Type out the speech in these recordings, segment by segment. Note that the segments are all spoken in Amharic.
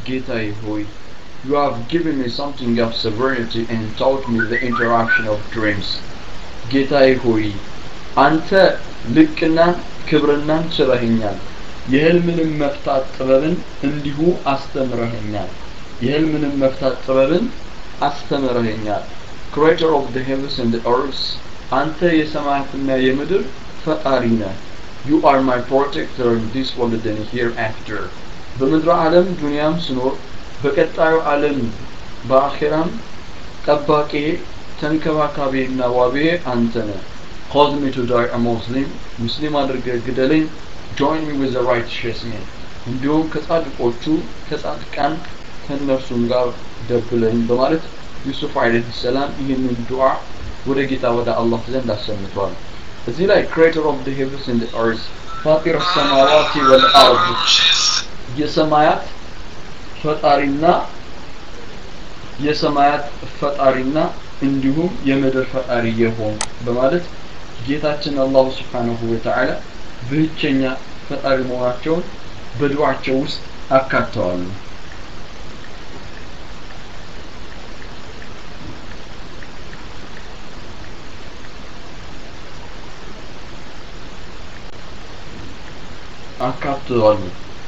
ጌታዬ ሆይ You have given me something of severity and taught me the interaction of dreams. ጌታዬ ሆይ አንተ ልቅናን ክብርናን ችረኸኛል። የህልምንም መፍታት ጥበብን እንዲሁ አስተምረኸኛል። የህልምንም መፍታት ጥበብን አስተምረኸኛል። Creator of the heavens and the earth አንተ የሰማያትና የምድር ፈጣሪ ነህ። You are my protector in this world and hereafter. በምድረ ዓለም ዱንያም ስኖር በቀጣዩ ዓለም በአኼራም ጠባቂ ተንከባካቤና ዋቤ አንተ ነህ። Cause me to die a Muslim, ሙስሊም አድርገህ ግደለኝ። Join me with the righteous men. እንዲሁም ከጻድቆቹ ከጻድቃን ከእነርሱም ጋር ደብለኝ በማለት ዩሱፍ አለይሂ ሰላም ይህንን ዱዓ ወደ ጌታ ወደ አላህ ዘንድ አሰምቷል። እዚህ ላይ creator of the heavens and the earth ፋጢር ሰማዋቲ ወልአርድ የሰማያት ፈጣሪና የሰማያት ፈጣሪና እንዲሁም የምድር ፈጣሪ የሆን በማለት ጌታችን አላሁ ስብሓነሁ ወተዓላ ብቸኛ ፈጣሪ መሆናቸውን በዱዓቸው ውስጥ አካተዋል። አካተዋል።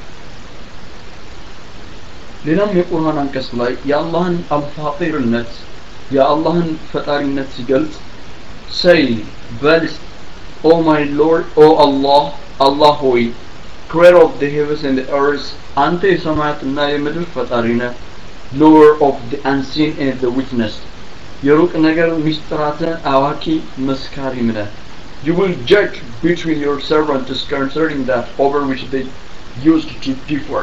ሌላም የቁርአን አንቀጽ ላይ የአላህን አልፋጢርነት የአላህን ፈጣሪነት ሲገልጽ ሰይ በል ኦ ማይ ሎርድ ኦ አላህ አላህ ሆይ creator of the heavens and the earth አንተ የሰማያትና የምድር ፈጣሪ ነህ lower of the unseen and the witness የሩቅ ነገር ሚስጥራትን አዋቂ መስካሪም ነህ you will judge between your servants concerning that over which they used to differ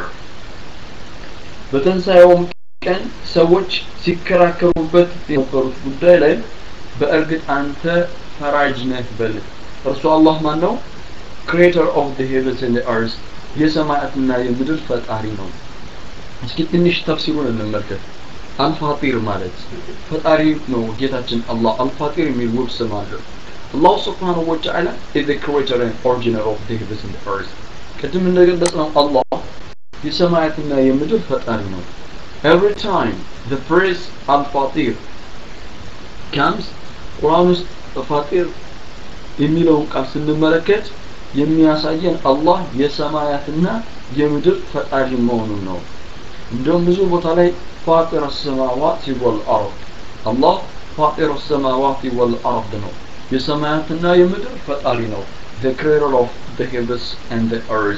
በትንሣኤውም ቀን ሰዎች ሲከራከሩበት የነበሩት ጉዳይ ላይ በእርግጥ አንተ ፈራጅ ነህ በል እርሱ አላህ ማን ነው ክሬተር ኦፍ the heavens and the earth የሰማያትና የምድር ፈጣሪ ነው እስኪ ትንሽ ተፍሲሩን እንመልከት አልፋጢር ማለት ፈጣሪ ነው ጌታችን አላህ አልፋጢር የሚል ውብ ስም አለው አላሁ ስብሓንሁ ወተዓላ is the creator and originator of the heavens and the earth ቅድም እንደገለጽነው አላህ የሰማያትና የምድር ፈጣሪ ነው every time the phrase al-fatir comes ቁርአን ውስጥ ፋጢር የሚለውን ቃል ስንመለከት የሚያሳየን አላህ የሰማያትና የምድር ፈጣሪ መሆኑን ነው እንደውም ብዙ ቦታ ላይ ፋጢር ሰማዋት ወልአርድ አላህ ፋጢር ሰማዋት ወልአርድ ነው የሰማያትና የምድር ፈጣሪ ነው the creator of the heavens and the earth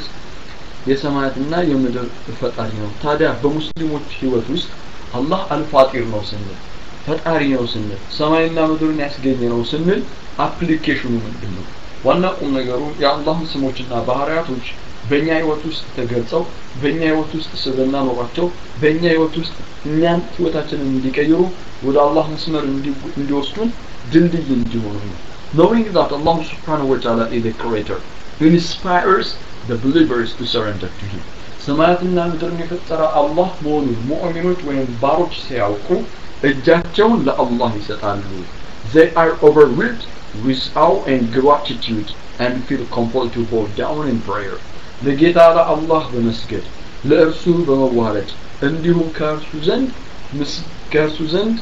የሰማያትና የምድር ፈጣሪ ነው ታዲያ በሙስሊሞች ህይወት ውስጥ አላህ አልፋጢር ነው ስንል ፈጣሪ ነው ስንል ሰማይና ምድርን ያስገኘ ነው ስንል አፕሊኬሽኑ ምንድን ነው ዋና ቁም ነገሩ የአላህን ስሞችና ባህሪያቶች በእኛ ህይወት ውስጥ ተገልጸው በእኛ ህይወት ውስጥ ስብና ኖሯቸው በእኛ ህይወት ውስጥ እኛን ህይወታችንን እንዲቀይሩ ወደ አላህ መስመር እንዲወስዱን ድልድይ እንዲሆኑ ነው knowing that Allah subhanahu wa ta'ala is the creator inspires the believers to surrender to him ሰማያትና ምድርን የፈጠረ አላህ መሆኑን ሙእሚኖች ወይም ባሮች ሲያውቁ እጃቸውን ለአላህ ይሰጣሉ they are overwhelmed with awe and gratitude and feel compelled to bow down in prayer ለጌታ ለአላህ በመስገድ ለእርሱ በመዋረድ እንዲሁም ከእርሱ ዘንድ ከእርሱ ዘንድ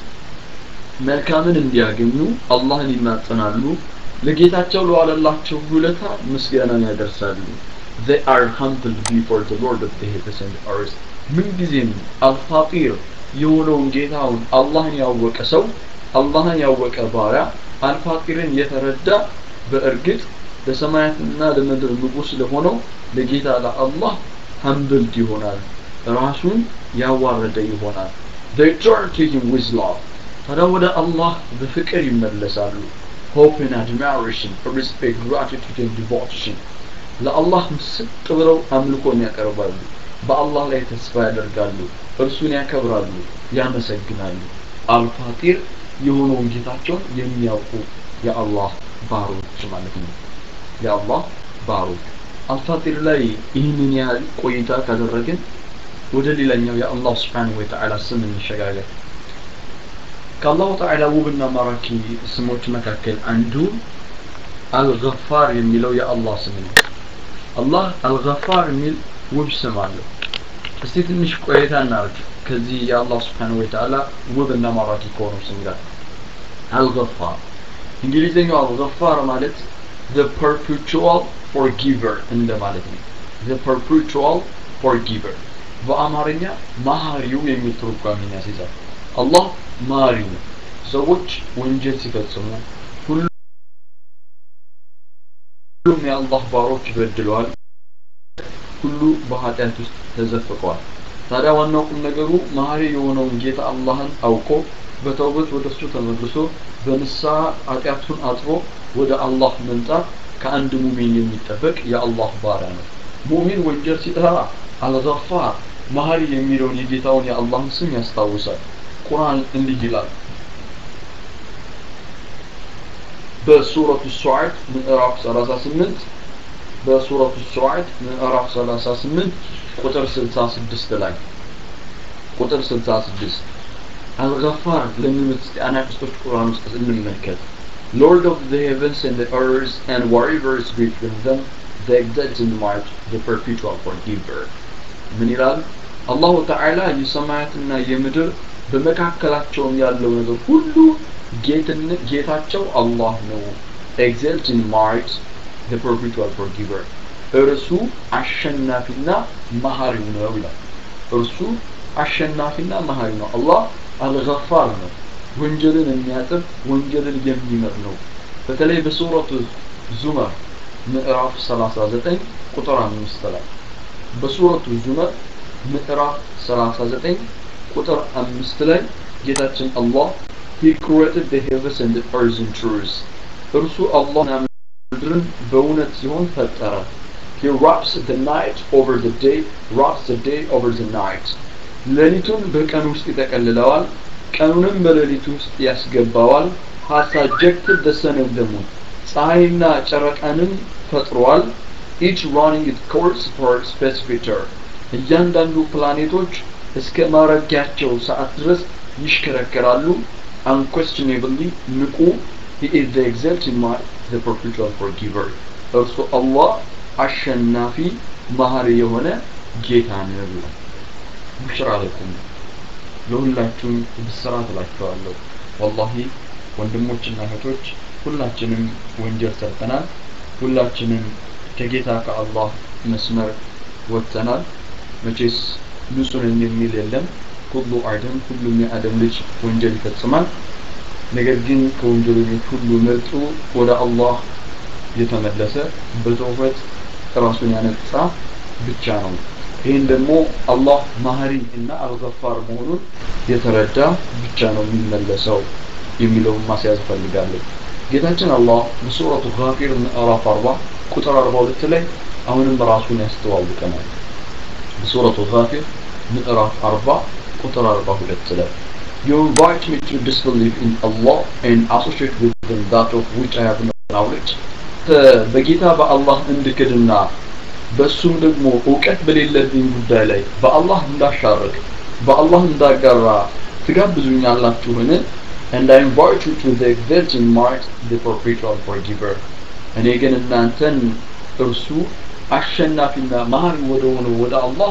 መልካምን እንዲያገኙ አላህን ይማጸናሉ ለጌታቸው ለዋለላቸው ውለታ ምስጋናን ያደርሳሉ they are humbled before the Lord of the heavens and earth ምንጊዜም አልፋጢር የሆነውን ጌታውን አላህን ያወቀ ሰው አላህን ያወቀ ባሪያ አልፋጢርን የተረዳ በእርግጥ ለሰማያትና ለምድር ንጉስ ለሆነው ለጌታ ለአላህ ሀምብልድ ይሆናል ራሱን ያዋረደ ይሆናል they turn to him with love ታዲያ ወደ አላህ በፍቅር ይመለሳሉ hope and admiration respect gratitude and devotion ለአላህ ምስጥ ብለው አምልኮን ያቀርባሉ በአላህ ላይ ተስፋ ያደርጋሉ እርሱን ያከብራሉ ያመሰግናሉ አልፋጢር የሆነውን ጌታቸውን የሚያውቁ የአላህ ባሮች ማለት ነው የአላህ ባሮች አልፋጢር ላይ ይህንን ያህል ቆይታ ካደረግን ወደ ሌላኛው የአላህ ስብሓንሁ ወተዓላ ስም እንሸጋገር ከአላሁ ተዓላ ውብና ማራኪ ስሞች መካከል አንዱ አልገፋር የሚለው የአላህ ስም ነው አላህ አልገፋር የሚል ውብ ስም አለው እስቲ ትንሽ ቆይታ እናርግ ከዚህ የአላህ ስብሓነሁ ወተዓላ ውብና ማራኪ ከሆነው ስም ጋር አልገፋር እንግሊዝኛው አልገፋር ማለት the perpetual forgiver እንደማለት ነው the perpetual forgiver በአማርኛ ማህሪው የሚል ትርጓሜን ያስይዛል አላህ ማሪው ነው ሰዎች ወንጀል ሲፈጽሙ ሁሉም የአላህ ባሮች በድለዋል ሁሉ በኃጢአት ውስጥ ተዘፍቀዋል ታዲያ ዋናው ቁም ነገሩ መሀሪ የሆነውን ጌታ አላህን አውቆ በተውበት ወደ እሱ ተመልሶ በንስሐ ኃጢአቱን አጥቦ ወደ አላህ መምጣት ከአንድ ሙሚን የሚጠበቅ የአላህ ባሪያ ነው ሙሚን ወንጀል ሲጠራ አልገፋር መሀሪ የሚለውን የጌታውን የአላህን ስም ያስታውሳል ቁርአን እንዲህ ይላል በሱረቱ ሱዓድ ምዕራፍ 38 በሱረቱ ሱዓድ ምዕራፍ 38 ቁጥር 66 ላይ ቁጥር 66 አልገፋር ለሚሉት እስቲ አናቅስቶች ቁርአን ውስጥ እንመልከት Lord of the heavens and the earth and whatever is between them, the exalted might, the perpetual forgiver. ምን ይላል? አላሁ ተዓላ የሰማያትና የምድር በመካከላቸውም ያለው ነገር ሁሉ ጌትነት ጌታቸው አላህ ነው። ኤግዘልት ኢን ማይት the perpetual forgiver እርሱ አሸናፊና መሀሪው ነው ይላል። እርሱ አሸናፊና መሀሪ ነው። አላህ አልገፋር ነው። ወንጀልን የሚያጥብ ወንጀልን የሚምር ነው። በተለይ በሱረቱ ዙመር ምዕራፍ 39 ቁጥር 5 ላይ በሱረቱ ዙመር ምዕራፍ 39 ቁጥር 5 ላይ ጌታችን አላህ he created the heavens and the earth in truth እርሱ አላህ ምድርን በእውነት ሲሆን ፈጠረ he wraps the night over the day wraps the day over the night ሌሊቱን በቀን ውስጥ ይጠቀልለዋል ቀኑንም በሌሊቱ ውስጥ ያስገባዋል has subjected the sun and the moon ፀሐይና ጨረቃንም ፈጥሯል each running its course for a specific term እያንዳንዱ ፕላኔቶች እስከ ማረጊያቸው ሰዓት ድረስ ይሽከረከራሉ unquestionably ንቁ he is the exalted one the perpetual forgiver እርሱ አላህ አሸናፊ መሀሪ የሆነ ጌታ ነው ብሏል ቡሽራ ለኩም ለሁላችሁም ብስራት እላችኋለሁ ወላሂ ወንድሞችና እህቶች ሁላችንም ወንጀል ሰርተናል ሁላችንም ከጌታ ከአላህ መስመር ወጥተናል መቼስ ንጹህ ነኝ የሚል የለም ሁሉ አደም ሁሉም የአደም ልጅ ወንጀል ይፈጽማል ነገር ግን ከወንጀለኞች ሁሉ ምርጡ ወደ አላህ የተመለሰ በተውበት ራሱን ያነጻ ብቻ ነው ይህን ደግሞ አላህ ማህሪ እና አልገፋር መሆኑን የተረዳ ብቻ ነው የሚመለሰው የሚለውን ማስያዝ ፈልጋለሁ ጌታችን አላህ በሱረቱ ጋፊር ምዕራፍ 40 ቁጥር 42 ላይ አሁንም ራሱን ያስተዋውቀናል በሱረቱ ጋፊር ምዕራፍ 40 ቁጥር 42 ላይ You invite me to disbelieve in Allah and associate with them that of which I have no knowledge. በጌታ በአላህ እንድክድና በሱም ደግሞ እውቀት በሌለብኝ ጉዳይ ላይ በአላህ እንዳሻርክ በአላህ እንዳጋራ ትጋብዙኛላችሁን and I invite you to the exalting might the perpetual forgiver እኔ ግን እናንተን እርሱ አሸናፊና መሀሪ ወደ ሆነው ወደ አላህ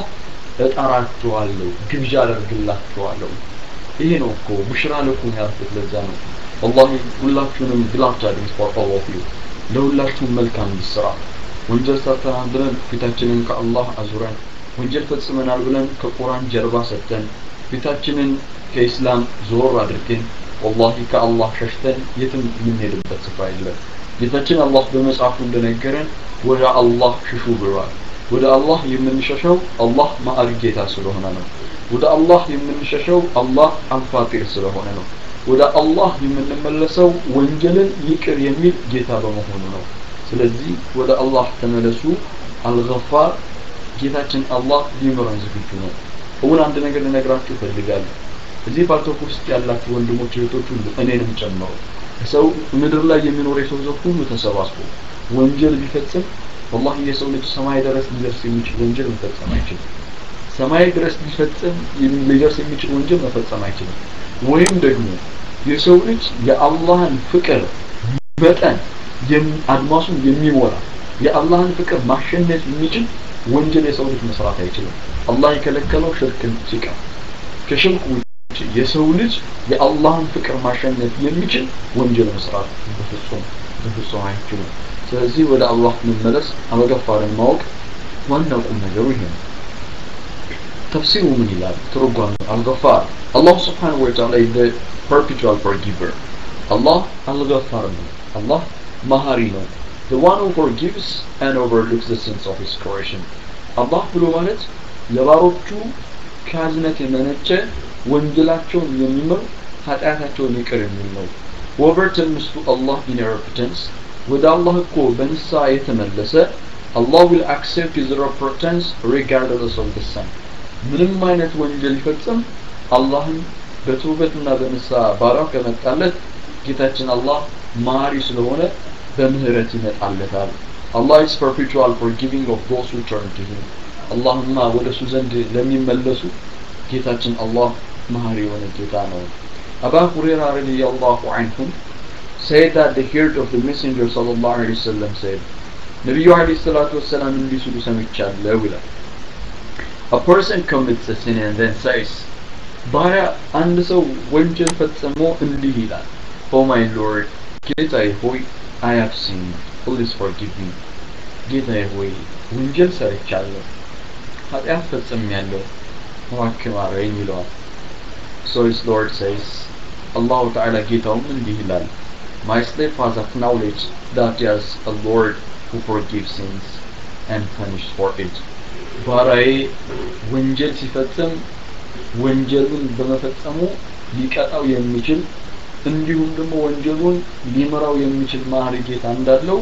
እጠራችኋለሁ ግብዣ አደርግላችኋለሁ ይሄ ነው እኮ ቡሽራ ለኩም ያልኩት ለዛ ነው ወላሂ ሁላችሁንም ግላፍት አድርግ for all of you ለሁላችሁም መልካም ስራ ወንጀል ሰርተናል ብለን ፊታችንን ከአላህ አዙረን ወንጀል ፈጽመናል ብለን ከቁርአን ጀርባ ሰጥተን ፊታችንን ከኢስላም ዞር አድርገን ወላሂ ከአላህ ሸሽተን የትም የምንሄድበት ስፍራ የለም ጌታችን አላህ በመጽሐፉ እንደነገረን ወደ አላህ ሽሹ ብሏል ወደ አላህ የምንሸሸው አላህ ማዕሪ ጌታ ስለሆነ ነው ወደ አላህ የምንሸሸው አላህ አልፋጢር ስለሆነ ነው ወደ አላህ የምንመለሰው ወንጀልን ይቅር የሚል ጌታ በመሆኑ ነው ስለዚህ ወደ አላህ ተመለሱ አልገፋር ጌታችን አላህ ሊምረን ዝግጁ ነው እውን አንድ ነገር ልነግራችሁ እፈልጋለሁ እዚህ ፓርቶክ ውስጥ ያላችሁ ወንድሞች እህቶች ሁሉ እኔንም ጨምሮ ሰው ምድር ላይ የሚኖር የሰው ዘር ሁሉ ተሰባስቦ ወንጀል ቢፈጽም ወላሂ የሰው ልጅ ሰማይ ድረስ ሊደርስ የሚችል ወንጀል መፈጸም አይችልም ሰማይ ድረስ ሊፈጽም ሊደርስ የሚችል ወንጀል መፈጸም አይችልም ወይም ደግሞ የሰው ልጅ የአላህን ፍቅር መጠን አድማሱን የሚሞላ የአላህን ፍቅር ማሸነፍ የሚችል ወንጀል የሰው ልጅ መስራት አይችልም አላህ የከለከለው ሽርክን ሲቀር ከሽርክ ውጭ የሰው ልጅ የአላህን ፍቅር ማሸነፍ የሚችል ወንጀል መስራት በፍጹም በፍጹም አይችልም ስለዚህ ወደ አላህ መመለስ አመገፋርን ማወቅ ዋናው ቁም ነገሩ ይሄ ነው ተፍሲሩ ምን ይላል ትርጓሜ አልገፋር አላሁ ስብሓንሁ ወተዓላ the perpetual forgiver አላህ አልገፋር ነው አላህ መሀሪ ነው the one who forgives and overlooks the sins of his creation አላህ ብሎ ማለት ለባሮቹ ከአዝነት የመነጨ ወንጀላቸውን የሚምር ኃጢአታቸውን ይቅር የሚል ነው whoever turns to Allah in repentance ወደ አላህ እኮ በንስሐ የተመለሰ Allah will accept his repentance regardless of the sin ምንም አይነት ወንጀል ይፈጽም አላህን በተውበትና በንስሐ ባሪያው ከመጣለት ጌታችን አላህ ማሪ ስለሆነ በምህረት ይመጣለታል Allah is perpetual forgiving of those who turn to him አላህማ ወደ እሱ ዘንድ ለሚመለሱ ጌታችን አላህ መሀሪ የሆነ ጌታ ነው አባ ሁሬራ ረዲየላሁ ዐንሁም said that they heard of the messenger sallallahu alaihi wasallam said ነቢዩ አለይሂ ሰላቱ ወሰላም እንዲህ ሲሉ ሰምቻለሁ ይላል a person commits a sin and then says ባሪያ አንድ ሰው ወንጀል ፈጽሞ እንዲህ ይላል ኦ ማይ ሎርድ ጌታዬ ሆይ አይ ሃቭ ሲን ፕሊዝ ፎርጊቭ ሚ ጌታዬ ሆይ ወንጀል ሰርቻለሁ ኃጢአት ፈጽሜያለሁ እባክህ ማረኝ ይለዋል so his lord says አላሁ ተዓላ ጌታውም እንዲህ ይላል my slave has acknowledged that he has a lord who forgives sins and punished for it ባራዬ ወንጀል ሲፈጽም ወንጀሉን በመፈጸሙ ሊቀጣው የሚችል እንዲሁም ደግሞ ወንጀሉን ሊምራው የሚችል ማህሪ ጌታ እንዳለው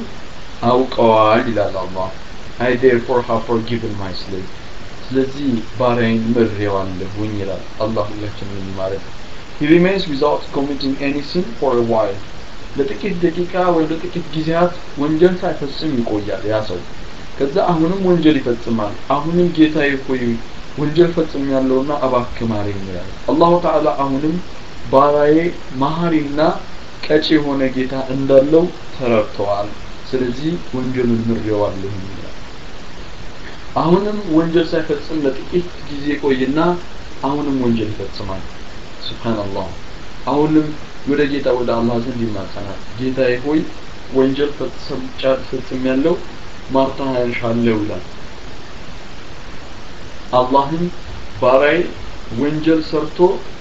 አውቀዋል ይላል አላህ I therefore have forgiven my slave ስለዚህ ባሪያዬን ምሬዋለሁኝ ይላል አላህ ሁላችንን ማለት He remains without committing any sin for a while ለጥቂት ደቂቃ ወይም ለጥቂት ጊዜያት ወንጀል ሳይፈጽም ይቆያል ያ ሰው ከዛ አሁንም ወንጀል ይፈጽማል አሁንም ጌታዬ ሆይ ወንጀል ፈጽም ያለውና እባክህ ማረኝ ይላል አላሁ ተዓላ አሁንም ባራዬ መሀሪና ቀጪ የሆነ ጌታ እንዳለው ተረድተዋል ስለዚህ ወንጀሉን ምሬዋለሁ ይላል አሁንም ወንጀል ሳይፈጽም ለጥቂት ጊዜ ቆይና አሁንም ወንጀል ይፈጽማል ሱብሃንአላህ አሁንም ወደ ጌታ ወደ አላህ ዘንድ ይማጸናል ጌታዬ ሆይ ወንጀል ፈጽም ያለው ማርታ ያንሻለው ይላል አላህም ባራይ ወንጀል ሰርቶ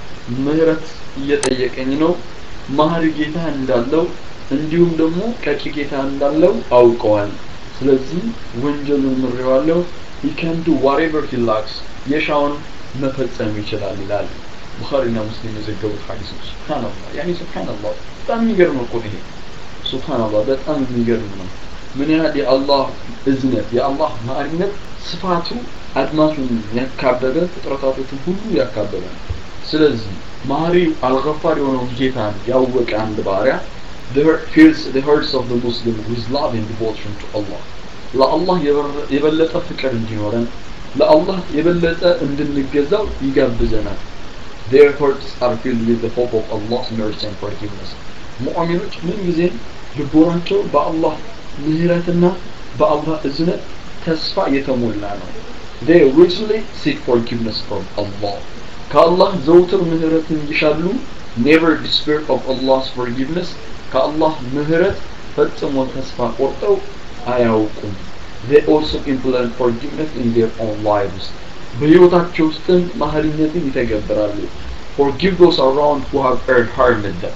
ምህረት እየጠየቀኝ ነው ማህሪ ጌታ እንዳለው እንዲሁም ደግሞ ቀጪ ጌታ እንዳለው አውቀዋል ስለዚህ ወንጀሉን ምሬዋለሁ he can do whatever he likes የሻውን መፈጸም ይችላል ይላል ቡኻሪና ሙስሊም የዘገቡት ሐዲስ ነው ሱብሃንአላህ ያኒ ሱብሃንአላህ በጣም የሚገርም እኮ ነው ይሄ ሱብሃንአላህ በጣም የሚገርም ነው ምን ያህል የአላህ እዝነት የአላህ ማዕሪነት ስፋቱ አድማሱን ያካበበ ፍጥረታቶችን ሁሉ ያካበበ ነው ስለዚህ ማሪ አልገፋር የሆነውን ጌታን ያወቀ አንድ ባሪያ feels the hearts of the Muslim with love and devotion to Allah ለአላህ የበለጠ ፍቅር እንዲኖረን ለአላህ የበለጠ እንድንገዛው ይጋብዘናል their hearts are filled with the hope of Allah's mercy and forgiveness ሙእሚኖች ምን ጊዜም ልቦናቸው በአላህ ምህረትና በአላህ እዝነት ተስፋ የተሞላ ነው they richly seek forgiveness from Allah ከአላህ ዘውትር ምህረትን ይሻሉ never despair of Allah's forgiveness ከአላህ ምህረት ፈጽሞ ተስፋ ቆርጠው አያውቁም they also implement forgiveness in their own lives በህይወታቸው ውስጥም ማህሪነትን ይተገብራሉ forgive those around who have erred harmed them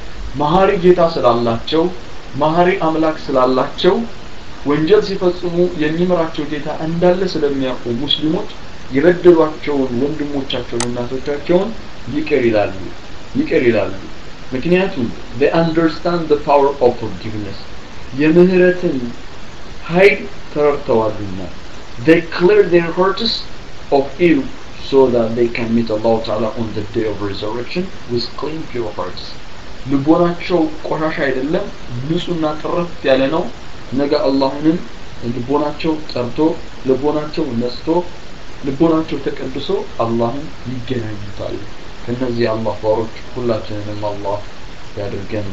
መሀሪ ጌታ ስላላቸው መሀሪ አምላክ ስላላቸው ወንጀል ሲፈጽሙ የሚምራቸው ጌታ እንዳለ ስለሚያውቁ ሙስሊሞች የበደሏቸውን ወንድሞቻቸውን እናቶቻቸውን ይቅር ይላሉ ይቅር ይላሉ ምክንያቱም they understand the power of forgiveness የምህረትን ኃይል ተረድተዋልና they clear their hearts of ill so that they can meet Allah Ta'ala on the day of resurrection with clean pure hearts ልቦናቸው ቆሻሻ አይደለም ንጹህና ጥርት ያለ ነው ነገ አላህንም ልቦናቸው ጠርቶ ልቦናቸው ነስቶ ልቦናቸው ተቀድሶ አላህን ይገናኙታል ከነዚህ አላህ ባሮች ሁላችንንም አላህ ያድርገን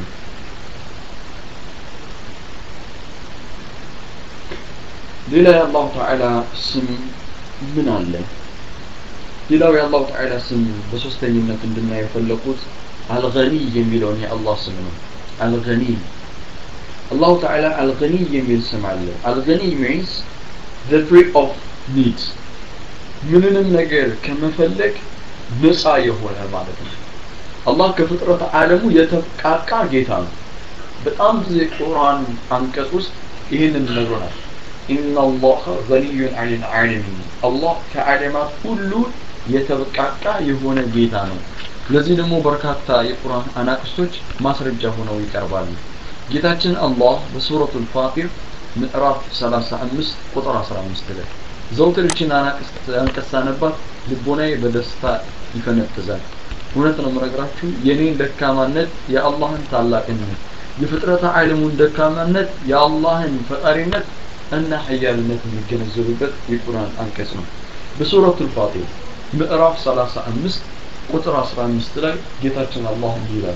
ሌላ የአላሁ ተዓላ ስም ምን አለ ሌላው የአላሁ ተዓላ ስም በሶስተኝነት እንድናይ የፈለኩት አልገኒ የሚለውን የአላህ ስም ነው አልገኒ አላሁ ተዓላ አልገኒ የሚል ስም አለ አልገኒ ሚንስ the free of need ምንንም ነገር ከመፈለግ ነፃ የሆነ ማለት ነው አላህ ከፍጥረት ዓለሙ የተብቃቃ ጌታ ነው በጣም ብዙ የቁርአን አንቀጽ ውስጥ ይህንን ነግሮናል ኢነ አላህ ገኒዩን አን ልዓለሚን አላህ ከዓለማት ሁሉ የተብቃቃ የሆነ ጌታ ነው ለዚህ ደግሞ በርካታ የቁርአን አናቅስቶች ማስረጃ ሆነው ይቀርባሉ ጌታችን አላህ በሱረቱ ልፋጢር ምዕራፍ 35 ቁጥር 15 ላይ ዘውትር ይችን አንቀጽ ሳነባት ልቦናዬ በደስታ ይፈነጥዛል እውነት ነው የምነግራችሁ የኔን ደካማነት የአላህን ታላቅነት የፍጥረተ ዓለሙን ደካማነት የአላህን ፈጣሪነት እና ሀያልነት የሚገነዘቡበት የቁርአን አንቀጽ ነው በሱረቱ ልፋጢር ምዕራፍ 35 ቁጥር 15 ላይ ጌታችን አላህ እንዲህ ይላል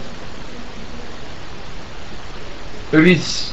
It is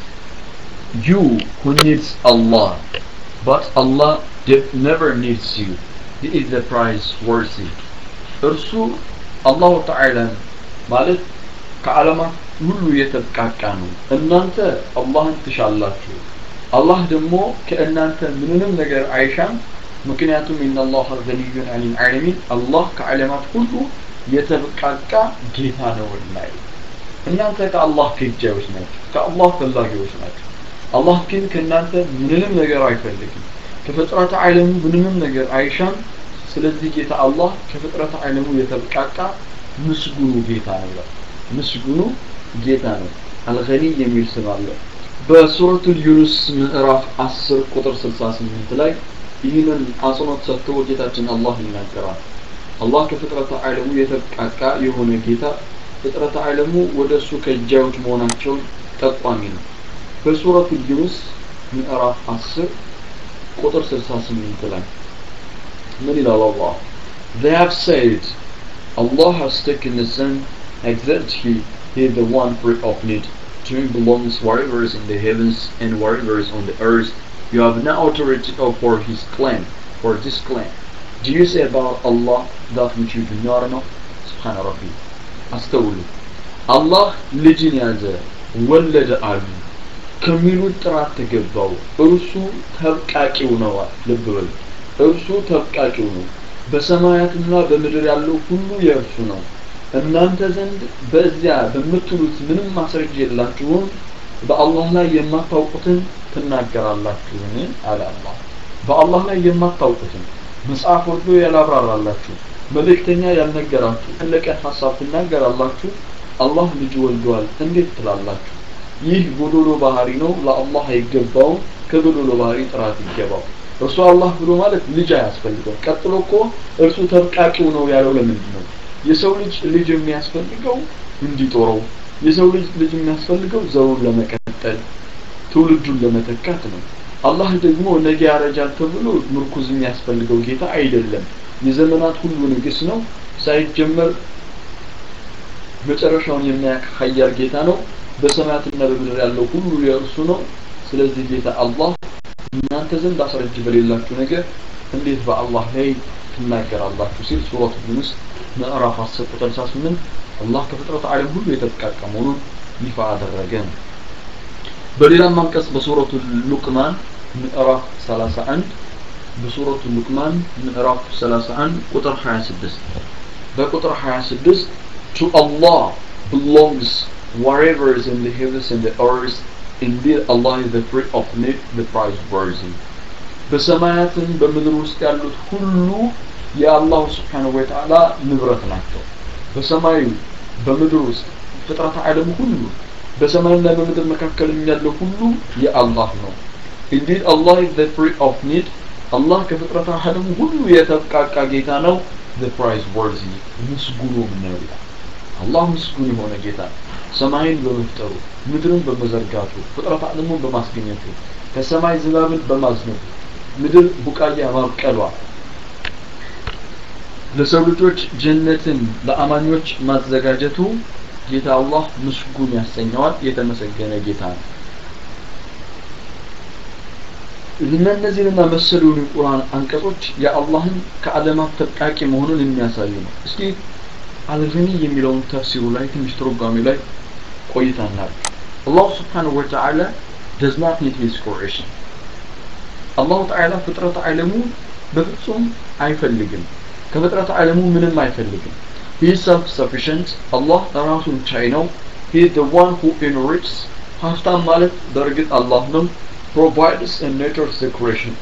you who needs Allah, but Allah never needs you. He is the prize worthy. እርሱ አላሁ ተዓላን ማለት ከዓለማት ሁሉ የተብቃቃ ነው። እናንተ አላህን ትሻላችሁ። አላህ ደግሞ ከእናንተ ምንንም ነገር አይሻም። ምክንያቱም ኢነላህ ገኒዩን አኒል ዓለሚን አላህ ከዓለማት ሁሉ የተብቃቃ ጌታ ነውና እናንተ ከአላህ ከጃዮች ናቸው ከአላህ ፈላጊዎች ናቸው አላህ ግን ከእናንተ ምንንም ነገር አይፈልግም ከፍጥረተ ዓለሙ ምንንም ነገር አይሻም ስለዚህ ጌታ አላህ ከፍጥረተ ዓለሙ የተብቃቃ ምስጉኑ ጌታ ነው ይላል ምስጉኑ ጌታ ነው አልገኒ የሚል ስም አለ በሱረቱ ዩኑስ ምዕራፍ 10 ቁጥር 68 ላይ ይህንን አጽንኦት ሰጥቶ ጌታችን አላህ ይናገራል አላህ ከፍጥረተ ዓለሙ የተብቃቃ የሆነ ጌታ ፍጥረተ ዓለሙ ወደ እሱ ከእጃዮች መሆናቸውን ጠቋሚ ነው በሱረቱ ዩኑስ ምዕራፍ 10 ቁጥር 68 ላይ ምን ይላል አላህ They have said Allah has taken the sun except he he is the one free of need to him belongs whatever is in the heavens and whatever is on the earth you have no authority for his claim for this claim do you say about Allah that which you do not know سبحان ربي አስተውሉ አላህ ልጅን ያዘ ወለደ አሉ ከሚሉት ጥራት ተገባው እርሱ ተብቃቂው ነው ልብ በሉ እርሱ ተብቃቂው ነው በሰማያትና በምድር ያለው ሁሉ የእርሱ ነው እናንተ ዘንድ በዚያ በምትሉት ምንም ማስረጃ የላችሁም በአላህ ላይ የማታውቁትን ትናገራላችሁን አለ አላህ በአላህ ላይ የማታውቁትን መጽሐፍ ወርዶ ያላብራራላችሁ መልእክተኛ ያልነገራችሁ ያለቀ ሀሳብ ትናገራላችሁ አላህ ልጅ ወልዷል እንዴት ትላላችሁ ይህ ጎዶሎ ባህሪ ነው ለአላህ አይገባውም ከጎዶሎ ባህሪ ጥራት ይገባው እርሱ አላህ ብሎ ማለት ልጅ አያስፈልገው ቀጥሎ እኮ እርሱ ተብቃቂው ነው ያለው ለምንድን ነው የሰው ልጅ ልጅ የሚያስፈልገው እንዲጦረው የሰው ልጅ ልጅ የሚያስፈልገው ዘሩን ለመቀጠል ትውልዱን ለመተካት ነው አላህ ደግሞ ነገ ያረጃል ተብሎ ምርኩዝ የሚያስፈልገው ጌታ አይደለም የዘመናት ሁሉ ንግስ ነው ሳይጀመር መጨረሻውን የሚያውቅ ሀያል ጌታ ነው በሰማያትና በምድር ያለው ሁሉ የእርሱ ነው ስለዚህ ጌታ አላህ እናንተ ዘንድ አስረጅ በሌላችሁ ነገር እንዴት በአላህ ላይ ትናገራላችሁ ሲል ሱረቱ ዩኑስ ምዕራፍ 10 ቁጥር 68 አላህ ከፍጥረት ዓለም ሁሉ የተብቃቃ መሆኑን ይፋ አደረገ ነው በሌላም አንቀጽ በሱረቱ ሉቅማን ምዕራፍ 31 በሱረቱ ሉቅማን ምዕራፍ 31 ቁጥር 26 በቁጥር 26 to Allah belongs whatever is in the heavens and the earth indeed Allah is the free of need the prize worthy በሰማያትም በምድር ውስጥ ያሉት ሁሉ የአላሁ ስብሓንሁ ወተዓላ ንብረት ናቸው በሰማዩ በምድር ውስጥ ፍጥረት ዓለም ሁሉ በሰማይና በምድር መካከል ያለው ሁሉ የአላህ ነው indeed Allah is the free of need አላህ ከፍጥረት ዓለም ሁሉ የተብቃቃ ጌታ ነው the prize worthy ምስጉኑም ነው ይላል አላህ ምስጉን የሆነ ጌታ ሰማይን በመፍጠሩ ምድርን በመዘርጋቱ ፍጥረት ዓለሙን በማስገኘቱ ከሰማይ ዝናብን በማዝነቡ ምድር ቡቃያ ማብቀሏ ለሰው ልጆች ጀነትን ለአማኞች ማዘጋጀቱ ጌታ አላህ ምስጉን ያሰኘዋል የተመሰገነ ጌታ ነው እነዚህንና መሰሉን የቁርአን አንቀጾች የአላህን ከዓለማት ተብቃቂ መሆኑን የሚያሳዩ ነው እስኪ አልገኒ የሚለውን ተፍሲሩ ላይ ትንሽ ትርጓሜ ላይ ቆይታ እናድርግ አላሁ ስብሓንሁ ወተዓላ does not need his creation አላሁ ተዓላ ፍጥረት ዓለሙ በፍጹም አይፈልግም ከፍጥረት ዓለሙ ምንም አይፈልግም he is self sufficient አላህ ራሱን ቻይ ነው he is the one who enriches ሀብታም ማለት በእርግጥ አላህ ነው provides and nurtures the creation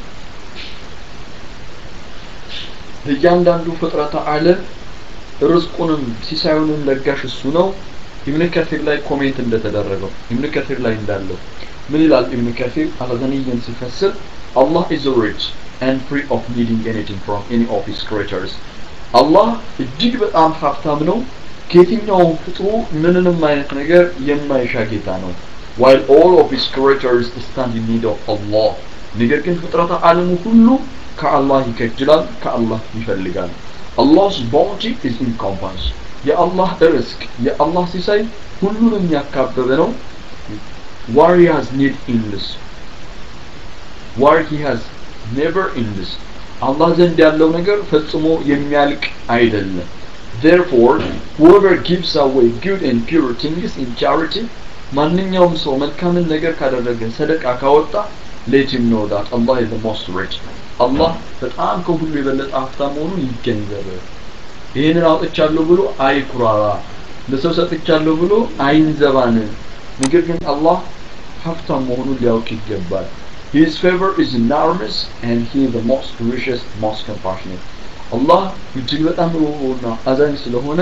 እያንዳንዱ ፍጥረተ ዓለም ርዝቁንም ሲሳዩንም ለጋሽ እሱ ነው ኢብን ከሲር ላይ ኮሜንት እንደተደረገው ኢብን ከሲር ላይ እንዳለው ምን ይላል ኢብን ከሲር አልገኒይን ሲፈስር Allah is rich and free of needing anything from any of his creators አላህ እጅግ በጣም ሀብታም ነው ከየትኛውም ፍጥሩ ምንንም አይነት ነገር የማይሻ ጌታ ነው while all of his creators stand in need of Allah ነገር ግን ፍጥረተ ዓለሙ ሁሉ ከአላህ ይከጅላል ከአላህ ይፈልጋል Allah's bounty is encompassed የአላህ ርዝቅ የአላህ ሲሳይ ሁሉንም ያካበበ ነው where he has need endless where he has never endless አላህ ዘንድ ያለው ነገር ፈጽሞ የሚያልቅ አይደለም therefore whoever gives away good and pure things in charity ማንኛውም ሰው መልካምን ነገር ካደረገ ሰደቃ ካወጣ let him know that Allah is the most rich አላህ በጣም ከሁሉ የበለጠ ሀብታም መሆኑን ይገንዘብ ይህንን አውጥቻለሁ ብሎ አይኩራራ ለሰው ሰጥቻለሁ ብሎ አይንዘባን ነገር ግን አላህ ሀብታም መሆኑን ሊያውቅ ይገባል His favor is enormous and he is the most gracious, most compassionate. አላህ እጅግ በጣም ሩህሩህና አዛኝ ስለሆነ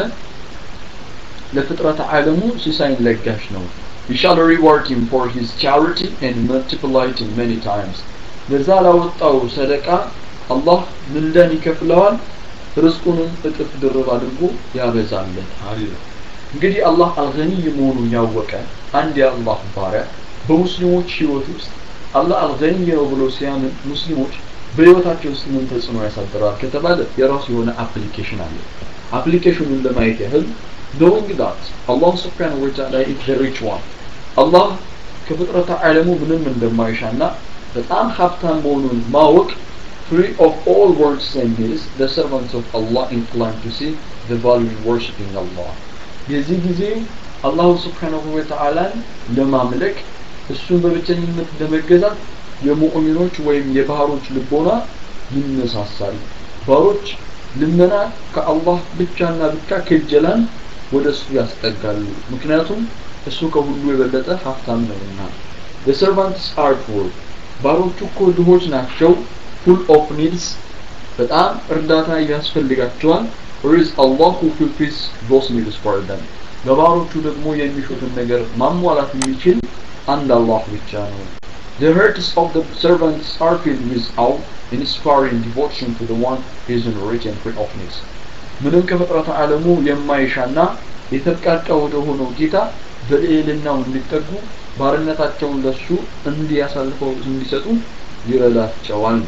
ለፍጥረት ዓለሙ ሲሳይን ለጋሽ ነው። He shall reward him for his charity and multiply it many times. ለዛ ላወጣው ሰደቃ አላህ ምንዳን ይከፍለዋል፣ ርዝቁንም እጥፍ ድርብ አድርጎ ያበዛለታል። እንግዲህ አላህ አልገኒይ መሆኑን ያወቀ አንድ የአላህ ባሪያ በሙስሊሞች ህይወት ውስጥ አላህ አልገኒይ ነው ብሎ ሲያምን ሙስሊሞች በህይወታቸው ውስጥ ምን ተጽዕኖ ያሳድራል ከተባለ የራሱ የሆነ አፕሊኬሽን አለ። አፕሊኬሽኑን ለማየት ያህል knowing that Allah subhanahu wa ta'ala is the rich one አላህ ከፍጥረተ ዓለሙ ምንም እንደማይሻና በጣም ሀብታም መሆኑን ማወቅ free of all words and needs the servants of Allah inclined to see the value in worshipping Allah የዚህ ጊዜ አላሁ ስብሓንሁ ወተዓላን ለማምለክ እሱን በብቸኝነት ለመገዛት የሙእሚኖች ወይም የባህሮች ልቦና ይነሳሳል ባሮች ልመና ከአላህ ብቻና ብቻ ክጀላን ወደ እሱ ያስጠጋሉ ምክንያቱም እሱ ከሁሉ የበለጠ ሀብታም ነውና the servants are poor ባሮቹ እኮ ድሆች ናቸው full of needs በጣም እርዳታ ያስፈልጋቸዋል or is Allah who fulfills those needs for them ለባሮቹ ደግሞ የሚሹትን ነገር ማሟላት የሚችል አንድ አላህ ብቻ ነው The hearts of the servants are filled with awe, inspiring devotion to the one who is rich and free of needs. ምንም ከፍጥረተ ዓለሙ የማይሻና የተብቃቃ ወደ ሆነው ጌታ በልዕልናው እንዲጠጉ ባርነታቸውን ለሱ እንዲያሳልፈው እንዲሰጡ ይረዳቸዋል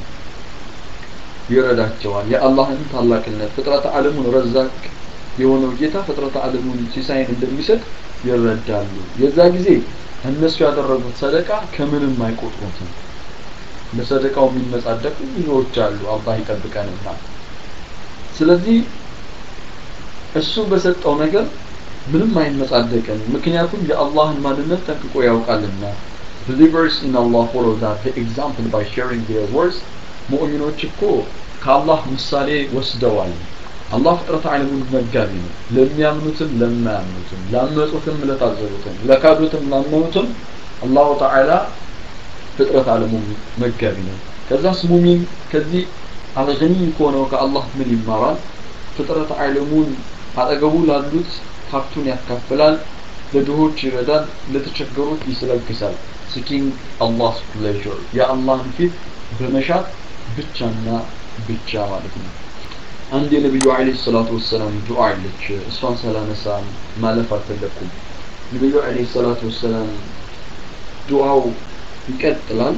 ይረዳቸዋል የአላህን ታላቅነት ፍጥረተ ዓለሙን ረዛቅ የሆነው ጌታ ፍጥረተ ዓለሙን ሲሳይን እንደሚሰጥ ይረዳሉ የዛ ጊዜ እነሱ ያደረጉት ሰደቃ ከምንም አይቆጥሩትም ለሰደቃው የሚመጻደቁ ብዙዎች አሉ አላህ ይጠብቀንና ስለዚህ እሱ በሰጠው ነገር ምንም አይመጻደቅም ምክንያቱም የአላህን ማንነት ጠንቅቆ ያውቃልና believers in Allah follow that the example by sharing their words ሙእሚኖች እኮ ከአላህ ምሳሌ ወስደዋል አላህ ፍጥረት ዓለሙን መጋቢ ነው ለሚያምኑትም ለማያምኑትም ላመፁትም ለታዘዙትም ለካዱትም ላመኑትም አላሁ ተዓላ ፍጥረት ዓለሙ መጋቢ ነው ከዛስ ሙሚን ከዚህ አልገኒ ከሆነው ከአላህ ምን ይማራል ፍጥረት ዓለሙን አጠገቡ ላሉት ሀብቱን ያካፍላል ለድሆች ይረዳል ለተቸገሩት ይስለግሳል ሲኪንግ አላህስ ፕሌዥር የአላህን ፊት በመሻት ብቻና ብቻ ማለት ነው አንድ የነቢዩ አለይሂ ሰላቱ ወሰላም ዱዓ አለች እሷን ሳላነሳ ማለፍ አልፈለኩም ነቢዩ አለይሂ ሰላቱ ወሰላም ዱዓው ይቀጥላል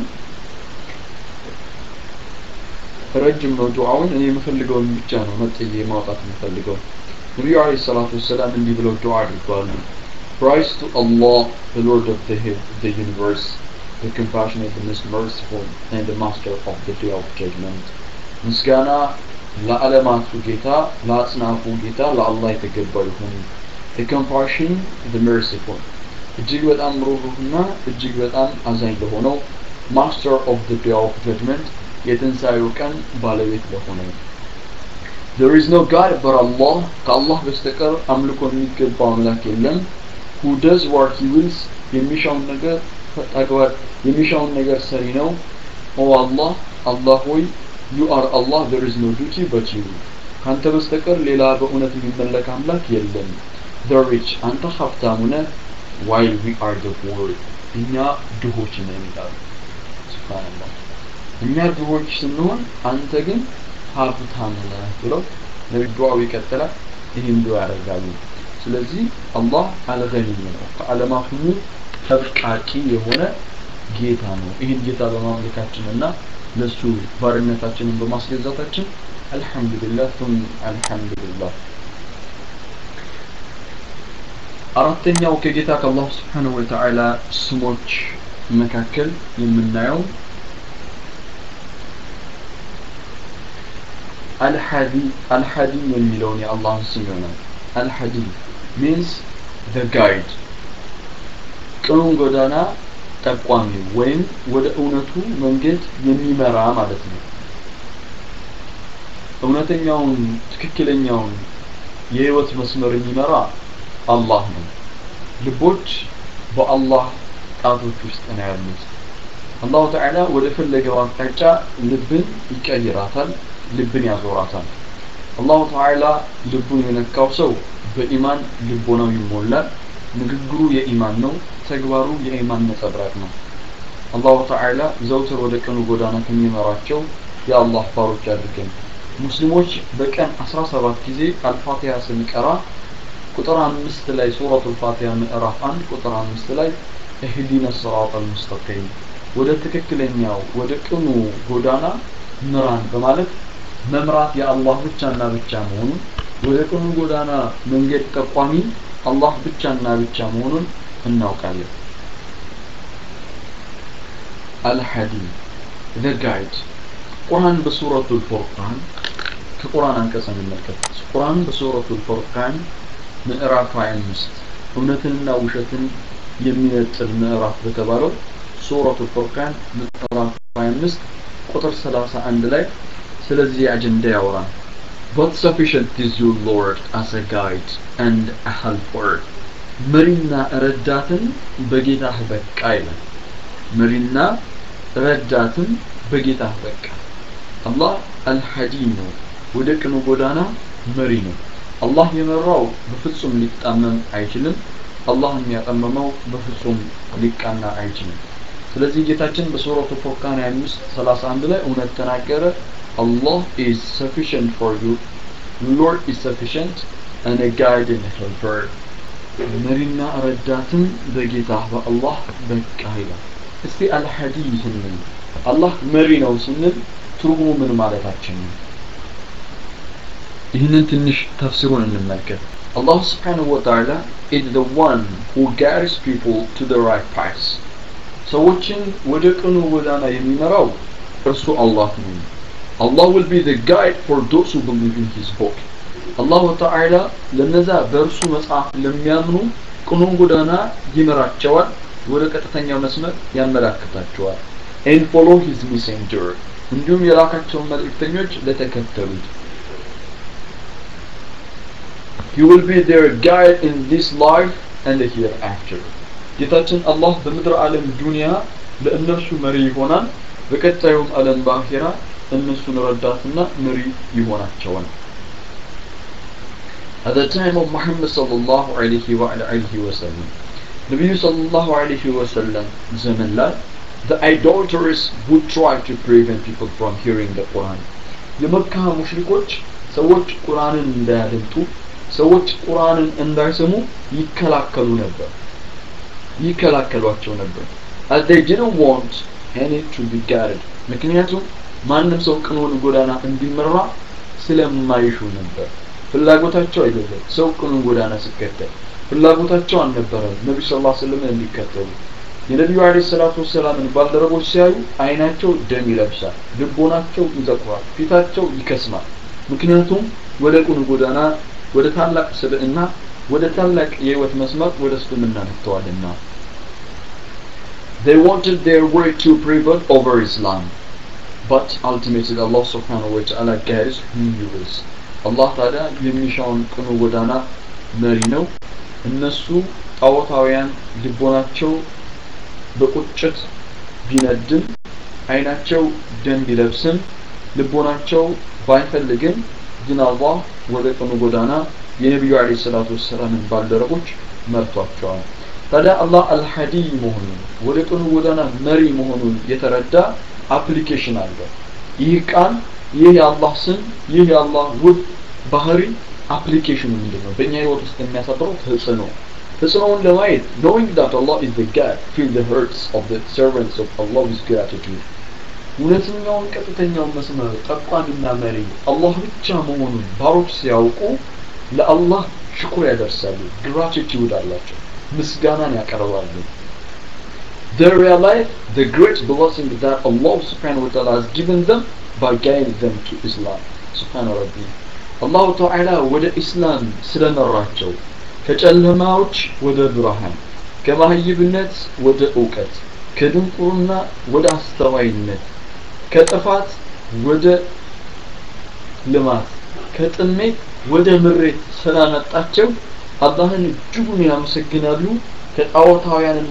ረጅም ነው ዱዓውን እኔ የምፈልገውን ብቻ ነው ነጥዬ ማውጣት የምፈልገው ነቢዩ አለይሂ ሰላቱ ወሰላም እንዲህ ብለው ዱዓ አድርገዋል Praise to Allah, the Lord of the, the universe, the compassionate, the most merciful, and the master of the day of judgment. ምስጋና ለዓለማቱ ጌታ ለአጽናፉ ጌታ ለአላህ የተገባ ይሁን። the compassion, the merciful እጅግ በጣም ሩህሩህና እጅግ በጣም አዛኝ ለሆነው ማስተር ኦፍ the day of judgment የትንሣኤው ቀን ባለቤት ለሆነው There is no God but Allah ከአላህ በስተቀር አምልኮ የሚገባው አምላክ የለም who does what he wills የሚሻውን ነገር ተግባር የሚሻውን ነገር ሰሪ ነው ኦ አላህ አላህ ሆይ you are Allah there is no duty but you ካንተ በስተቀር ሌላ በእውነት የሚመለክ አምላክ የለም the rich አንተ ሀብታሙ ነህ while we are the poor እኛ ድሆች ነን ይላሉ ሱብሃንአላህ እኛ ድሆች ስንሆን አንተ ግን ሀብታም ነህ ብለው ነቢ ዱዓው ይቀጥላል ይህን ዱዓ ያደርጋሉ ስለዚህ አላህ አልገኒም ነው ከዓለማት ሁሉ ተብቃቂ የሆነ ጌታ ነው ይህን ጌታ በማምለካችን እና ለሱ ባርነታችንን በማስገዛታችን አልሐምዱሊላህ ቱም አልሐምዱሊላህ አራተኛው ከጌታ ከአላህ ስብሓንሁ ወተዓላ ስሞች መካከል የምናየው አልሐዲ አልሐዲ የሚለውን የአላህን ስም ይሆናል አልሐዲ ሚንስ the guide ቅኑን ጎዳና ጠቋሚ ወይም ወደ እውነቱ መንገድ የሚመራ ማለት ነው እውነተኛውን ትክክለኛውን የህይወት መስመር የሚመራ አላህ ነው ልቦች በአላህ ጣቶች ውስጥ ነው ያሉት አላሁ ተዓላ ወደ ፈለገው አቅጣጫ ልብን ይቀይራታል ልብን ያዞራታል አላሁ ተዓላ ልቡን የነካው ሰው በኢማን ልቦናው ይሞላል ንግግሩ የኢማን ነው ተግባሩ የኢማን ነጸብራቅ ነው አላሁ ተዓላ ዘውትር ወደ ቀኑ ጎዳና ከሚመራቸው የአላህ ባሮች አድርገን ሙስሊሞች በቀን 17 ጊዜ አልፋቲሃ ስንቀራ ቁጥር አምስት ላይ ሱረቱ ልፋቲሃ ምዕራፍ አንድ ቁጥር አምስት ላይ እህዲነ ስራጥ አልሙስተቂም ወደ ትክክለኛው ወደ ቅኑ ጎዳና ምራን በማለት መምራት የአላህ ብቻና ብቻ መሆኑን ወደ ቅኑ ጎዳና መንገድ ጠቋሚ አላህ ብቻና ብቻ መሆኑን እናውቃለን አልሐዲ the guide ቁርአን በሱረቱ ልፉርቃን ከቁርአን አንቀጽ እንመልከት ቁርአን በሱረቱ ልፉርቃን ምዕራፍ 25 እውነትንና ውሸትን የሚነጥል ምዕራፍ በተባለው ሱረቱ ልፉርቃን ምዕራፍ 25 ቁጥር 31 ላይ ስለዚህ አጀንዳ ያወራል But sufficient is your Lord as a guide and a helper. መሪና ረዳትን በጌታህ በቃ ይላል። መሪና ረዳትን በጌታህ በቃ። አላህ አልሐዲም ነው፣ ወደ ቅኑ ጎዳና መሪ ነው። አላህ የመራው በፍጹም ሊጣመም አይችልም። አላህ የሚያጠመመው በፍጹም ሊቃና አይችልም። ስለዚህ ጌታችን በሱረቱ ፉርቃን 25 31 ላይ እውነት ተናገረ። Allah is sufficient for you. Lord is sufficient and a guide and a helper. መሪና ረዳትም በጌታ በአላህ በቃ ይላል። እስቲ አልሐዲ ስንል አላህ መሪ ነው ስንል ትርጉሙ ምን ማለታችን ነው? ይህንን ትንሽ ተፍሲሩን እንመልከት። Allah subhanahu wa ta'ala is the one who guides people to the right path. ሰዎችን ወደ ቅኑ ጎዳና የሚመራው እርሱ አላህ ነው። Allah will be the guide for those who believe in his book. አላሁ ተዓላ ለነዛ በእርሱ መጽሐፍ ለሚያምኑ ቅኑን ጎዳና ይመራቸዋል፣ ወደ ቀጥተኛው መስመር ያመላክታቸዋል። and follow his messenger እንዲሁም የላካቸውን መልእክተኞች ለተከተሉት he will be their guide in this life and the hereafter ጌታችን አላህ በምድር ዓለም ዱንያ ለእነርሱ መሪ ይሆናል በቀጣዩም ዓለም በአኺራ እነሱን ረዳትና መሪ ይሆናቸዋል At the time of Muhammad sallallahu alayhi wa alihi wa sallam ነቢዩ sallallahu alayhi wa sallam ዘመን ላይ the idolaters would try to prevent people from hearing the Quran የመካ ሙሽሪኮች ሰዎች ቁርአንን እንዳያደምጡ ሰዎች ቁርአንን እንዳይሰሙ ይከላከሉ ነበር ይከላከሏቸው ነበር as they didn't want any to be guided ምክንያቱም ማንም ሰው ቅኑን ጎዳና እንዲመራ ስለማይሹ ነበር ፍላጎታቸው አይደለም ሰው ቅኑን ጎዳና ሲከተል ፍላጎታቸው አልነበረም ነቢ ስ ላ ስለም እንዲከተሉ የነቢዩ አለይሂ ሰላቱ ወሰላምን ባልደረቦች ሲያዩ አይናቸው ደም ይለብሳል፣ ልቦናቸው ይጠቁራል፣ ፊታቸው ይከስማል። ምክንያቱም ወደ ቁኑ ጎዳና ወደ ታላቅ ስብዕና ወደ ታላቅ የህይወት መስመር ወደ እስልምና መጥተዋልና They wanted their way to prevail over Islam but ultimately Allah subhanahu wa ta'ala guides whom he wills አላህ ታዲያ የሚሻውን ቅኑ ጎዳና መሪ ነው እነሱ ጣዖታውያን ልቦናቸው በቁጭት ቢነድም አይናቸው ደም ቢለብስም ልቦናቸው ባይፈልግም ግን አላህ ወደ ቅኑ ጎዳና የነቢዩ አለይሂ ሰላቱ ወሰላምን ባልደረቦች መርቷቸዋል። ታዲያ አላህ አልሐዲ መሆኑን ወደ ቅኑ ጎዳና መሪ መሆኑን የተረዳ አፕሊኬሽን አለ። ይህ ቃል ይህ የአላህ ስም ይህ የአላህ ውብ ባህሪ አፕሊኬሽኑ ምንድን ነው? በእኛ ህይወት ውስጥ የሚያሳድረው ተጽዕኖ ተጽዕኖውን ለማየት knowing that Allah is the God fill the hearts of the servants of Allah with gratitude እውነተኛውን ቀጥተኛውን መስመር ጠቋሚና መሪ አላህ ብቻ መሆኑን ባሮች ሲያውቁ ለአላህ ሽኩር ያደርሳሉ ግራቲቲዩድ አላቸው ምስጋናን ያቀርባሉ They realize the great blessing that Allah subhanahu wa ta'ala has given them by guiding them to Islam. Subhanahu Rabbi. አላሁ ተዓላ ወደ ኢስላም ስለመራቸው ከጨለማዎች ወደ ብርሃን ከማህይብነት ወደ እውቀት ከድንቁርና ወደ አስተዋይነት ከጥፋት ወደ ልማት ከጥሜት ወደ ምሬት ስላመጣቸው አላህን እጅጉን ያመሰግናሉ ከጣዖታውያንና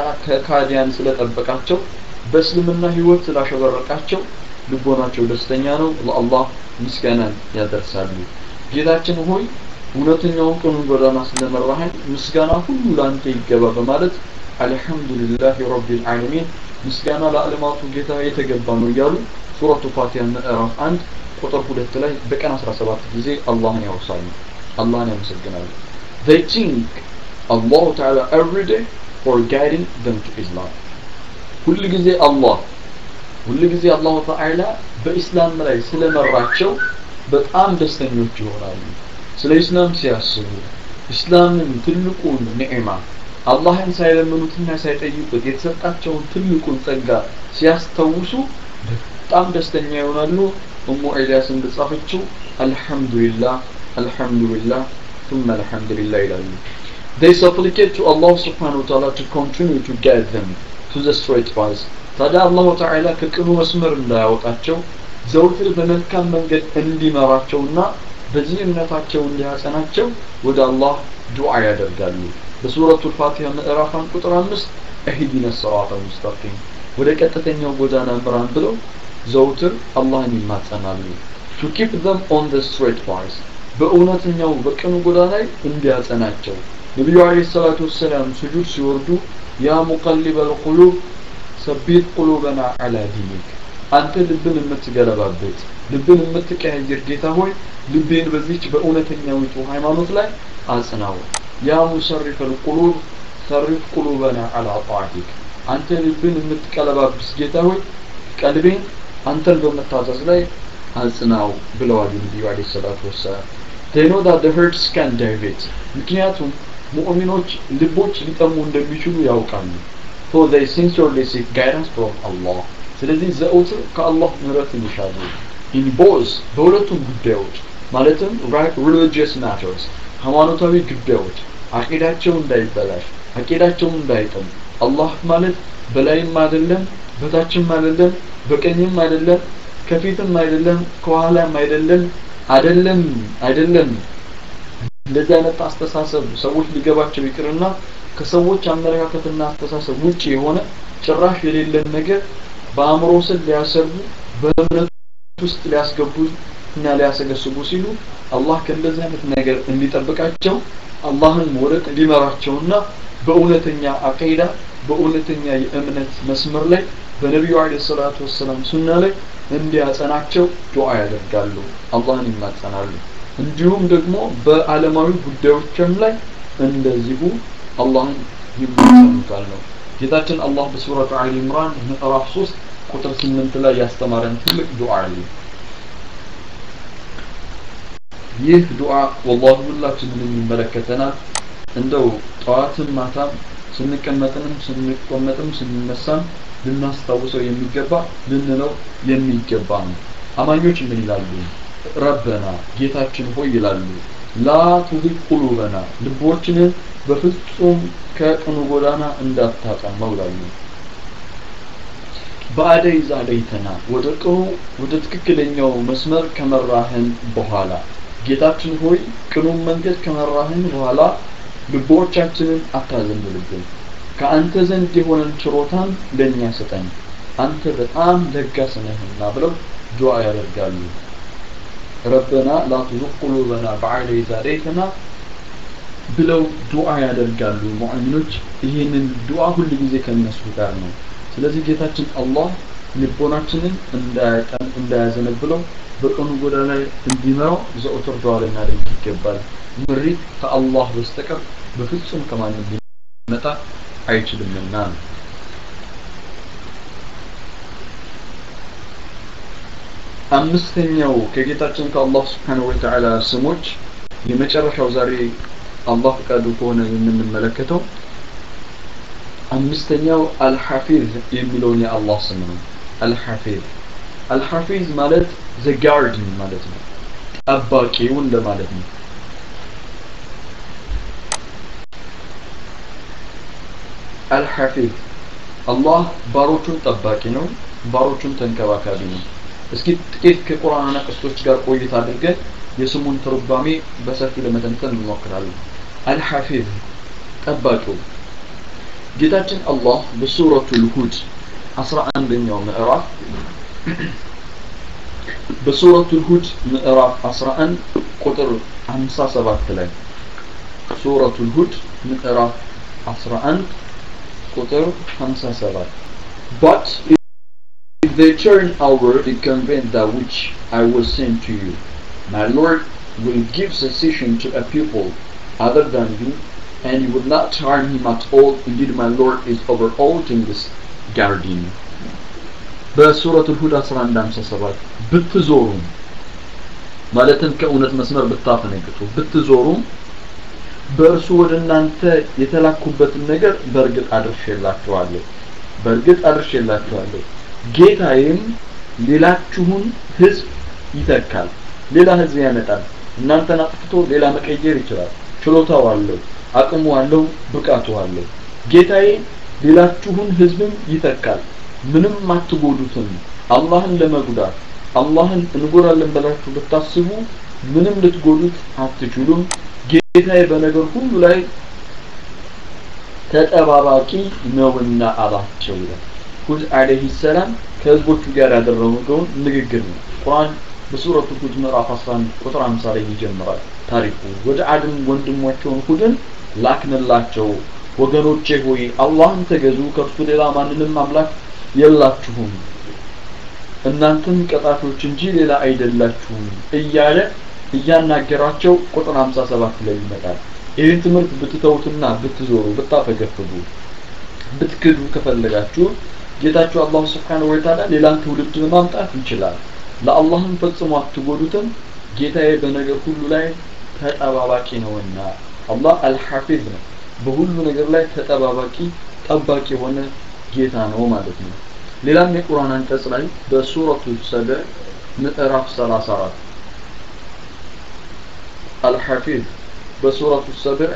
ከካዲያን ስለጠበቃቸው በእስልምና ህይወት ስላሸበረቃቸው ልቦናቸው ደስተኛ ነው ለአላህ ምስጋናን ያደርሳሉ ጌታችን ሆይ እውነተኛውን ቀኑን ጎዳና ስለመራህን ምስጋና ሁሉ ለአንተ ይገባ በማለት አልሐምዱሊላህ ረቢል ዓለሚን ምስጋና ለዓለማቱ ጌታ የተገባ ነው እያሉ ሱረቱ ፋቲሃ ምዕራፍ አንድ ቁጥር ሁለት ላይ በቀን 17 ጊዜ አላህን ያወሳሉ አላህን ያመሰግናሉ they think Allah Ta'ala every day for guiding them to Islam ሁል ጊዜ አላህ ሁል ጊዜ አላሁ ተዓላ በኢስላም ላይ ስለመራቸው በጣም ደስተኞች ይሆናሉ ስለ ኢስላም ሲያስቡ ኢስላምን ትልቁን ኒዕማ አላህን ሳይለምኑትና ሳይጠይቁት የተሰጣቸውን ትልቁን ጸጋ ሲያስታውሱ በጣም ደስተኛ ይሆናሉ እሙ ኤልያስ እንደጻፈችው አልሐምዱሊላህ አልሐምዱሊላህ ثم الحمد لله ይላሉ they supplicate to Allah subhanahu wa ta'ala to continue to guide them to the straight path ታዲያ አላሁ ተዓላ ከቅኑ መስመር እንዳያወጣቸው ዘውትር በመልካም መንገድ እንዲመራቸውና በዚህ እምነታቸው እንዲያጸናቸው ወደ አላህ ዱዓ ያደርጋሉ በሱረቱ ልፋቲሃ ምዕራፍ አንድ ቁጥር አምስት እህዲነ ሰራተ ሙስተቂም ወደ ቀጥተኛው ጎዳና ምራን ብለው ዘውትር አላህን ይማጸናሉ to keep them on the straight path በእውነተኛው በቅኑ ጎዳና ላይ እንዲያጸናቸው ነቢዩ አለይሂ ሰላቱ ወሰላም ስጁድ ሲወርዱ ያ ሙቀሊበል ቁሉብ ሰቢት ቁሉበና አላ ዲኒክ አንተ ልብን የምትገለባበት ልብን የምትቀያየር ጌታ ሆይ ልቤን በዚች በእውነተኛዊቱ ሃይማኖት ላይ አጽናው ያ ሙሰሪፈ ልቁሉብ ሰሪፍ ቁሉበና አላ ጣዕቲክ አንተ ልብን የምትቀለባብስ ጌታ ሆይ ቀልቤን አንተን በመታዘዝ ላይ አጽናው ብለዋል ነቢዩ አለይሂ ሰላቱ ወሰላም they know that the hearts can divert ምክንያቱም ሙእሚኖች ልቦች ሊጠሙ እንደሚችሉ ያውቃሉ so they sincerely seek guidance from Allah ስለዚህ ዘውትር ከአላህ ምህረትን ይሻሉ in both በሁለቱም ጉዳዮች ማለትም religious matters ሃይማኖታዊ ጉዳዮች አቂዳቸው እንዳይበላሽ አቂዳቸው እንዳይጥም አላህ ማለት በላይም አይደለም በታችም አይደለም በቀኝም አይደለም ከፊትም አይደለም ከኋላም አይደለም አይደለም አይደለም እንደዚህ አይነት አስተሳሰብ ሰዎች ሊገባቸው ይቅርና ከሰዎች አመለካከትና አስተሳሰብ ውጭ የሆነ ጭራሽ የሌለን ነገር በአእምሮ ስር ሊያሰርቡ በእምነት ውስጥ ሊያስገቡ እና ሊያሰገስቡ ሲሉ አላህ ከእንደዚህ አይነት ነገር እንዲጠብቃቸው አላህን ወደ ሊመራቸውና በእውነተኛ አቂዳ በእውነተኛ የእምነት መስመር ላይ በነቢዩ አለይሂ ሰላቱ ወሰላም ሱና ላይ እንዲያጸናቸው ዱዓ ያደርጋሉ አላህን ይማጸናሉ እንዲሁም ደግሞ በአለማዊ ጉዳዮችም ላይ እንደዚሁ አላህን ይማጸኑታል ነው ጌታችን አላህ በሱረቱ አሊ ኢምራን ምዕራፍ 3 ቁጥር 8 ላይ ያስተማረን ትልቅ ዱዓ አለ ይህ ዱዓ ወላሂ ሁላችንንም ይመለከተናል እንደው ጠዋትም ማታም ስንቀመጥንም ስንቆመጥም ስንነሳም ልናስታውሰው የሚገባ ልንለው የሚገባ ነው አማኞች ምን ይላሉ ረበና ጌታችን ሆይ ይላሉ ላ ቱዚግ ቁሉበና ልቦችንን በፍጹም ከቅኑ ጎዳና እንዳታጠመው ይላሉ በአደይ ዛለይተና ወደ ቅኑ ወደ ትክክለኛው መስመር ከመራህን በኋላ ጌታችን ሆይ ቅኑን መንገድ ከመራህን በኋላ ልቦቻችንን አታዘንብልብን ከአንተ ዘንድ የሆነን ችሮታን ለእኛ ስጠን አንተ በጣም ለጋስ ነህና ብለው ዱዓ ያደርጋሉ ረበና ላ ቱዙቅ ቁሉበና በዐደ ኢዝ ሀደይተና ብለው ዱዓ ያደርጋሉ ሙእሚኖች ይህንን ዱዓ ሁል ጊዜ ከነሱ ጋር ነው ስለዚህ ጌታችን አላህ ልቦናችንን እንዳያዘነብለው በቀኑ ጎዳና ላይ እንዲመራው ዘውትር ዱዓ ልናደርግ ይገባል ምሪት ከአላህ በስተቀር በፍጹም ከማንም ሊመጣ አይችልምና ነው አምስተኛው ከጌታችን ከአላህ ስብሓን ወተዓላ ስሞች የመጨረሻው ዛሬ አላህ ፈቃዱ ከሆነ የምንመለከተው አምስተኛው አልሐፊዝ የሚለውን የአላህ ስም ነው አልሐፊዝ አልሐፊዝ ማለት ዘ ጋርድን ማለት ነው ጠባቂው እንደማለት ነው አልሐፊዝ አላህ ባሮቹን ጠባቂ ነው ባሮቹን ተንከባካቢ ነው እስኪ ጥቂት ከቁርአን አናቅስቶች ጋር ቆይታ አድርገን የስሙን ትርጓሜ በሰፊ ለመተንተን እንሞክራለን አልሐፊዝ ጠባቂው ጌታችን አላህ በሱረቱል ሁድ 11ኛው ምዕራፍ በሱረቱል ሁድ ምዕራፍ 11 ቁጥር 57 ላይ ሱረቱል ሁድ ምዕራፍ 11 ቁጥር 57 but if they turn over and convey that which I will send to you my Lord will give cessation to a people other than you and you will not harm him at all. Indeed, my Lord is over all things guarding. በሱረቱ ሁድ 1157 ብትዞሩም ማለትም ከእውነት መስመር ብታፈነግጡ ብትዞሩም በእርሱ ወደ እናንተ የተላኩበትን ነገር በእርግጥ አድርሼላችኋለሁ በእርግጥ አድርሼላችኋለሁ ጌታዬም ሌላችሁን ህዝብ ይተካል ሌላ ህዝብ ያመጣል እናንተን አጥፍቶ ሌላ መቀየር ይችላል ችሎታው አለው አቅሙ አለው ብቃቱ አለው ጌታዬ ሌላችሁን ህዝብም ይተካል ምንም አትጎዱትም አላህን ለመጉዳት አላህን እንጎዳለን ብላችሁ ብታስቡ ምንም ልትጎዱት አትችሉም ጌታዬ በነገር ሁሉ ላይ ተጠባባቂ ነውና አላቸው ይላል ሁድ አለይሂ ሰላም ከህዝቦቹ ጋር ያደረገውን ንግግር ነው ቁርአን በሱረቱ ሁድ ምዕራፍ 11 ቁጥር 50 ላይ ይጀምራል ታሪኩ ወደ አድም ወንድሞቻቸውን ሁድን ላክንላቸው ወገኖቼ ሆይ አላህን ተገዙ ከእርሱ ሌላ ማንንም አምላክ የላችሁም እናንተም ቀጣፊዎች እንጂ ሌላ አይደላችሁም እያለ እያናገራቸው ቁጥር 57 ላይ ይመጣል ይህን ትምህርት ብትተውትና ብትዞሩ ብታፈገፍጉ ብትክዱ ከፈለጋችሁ ጌታችሁ አላህ ስብሓነሁ ወተዓላ ሌላን ትውልድ ማምጣት ይችላል ለአላህም ፈጽሞ አትጎዱትም ጌታዬ በነገር ሁሉ ላይ ተጠባባቂ ነውና አላህ አልሐፊዝ ነው በሁሉ ነገር ላይ ተጠባባቂ ጠባቂ የሆነ ጌታ ነው ማለት ነው ሌላም የቁርአን አንቀጽ ላይ በሱረቱ ሰበዕ ምዕራፍ 34 አልሐፊዝ በሱረቱ ሰብዕ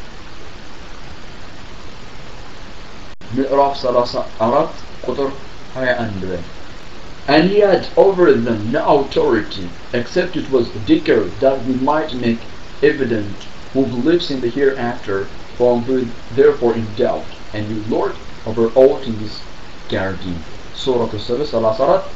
ምዕራፍ 34 ቁጥር 21 ላይ And he had over them no authority except it was declared that we might make evident who believes in the hereafter from who therefore in doubt and you Lord over all things guarding ሱረቱ ሰብዕ 34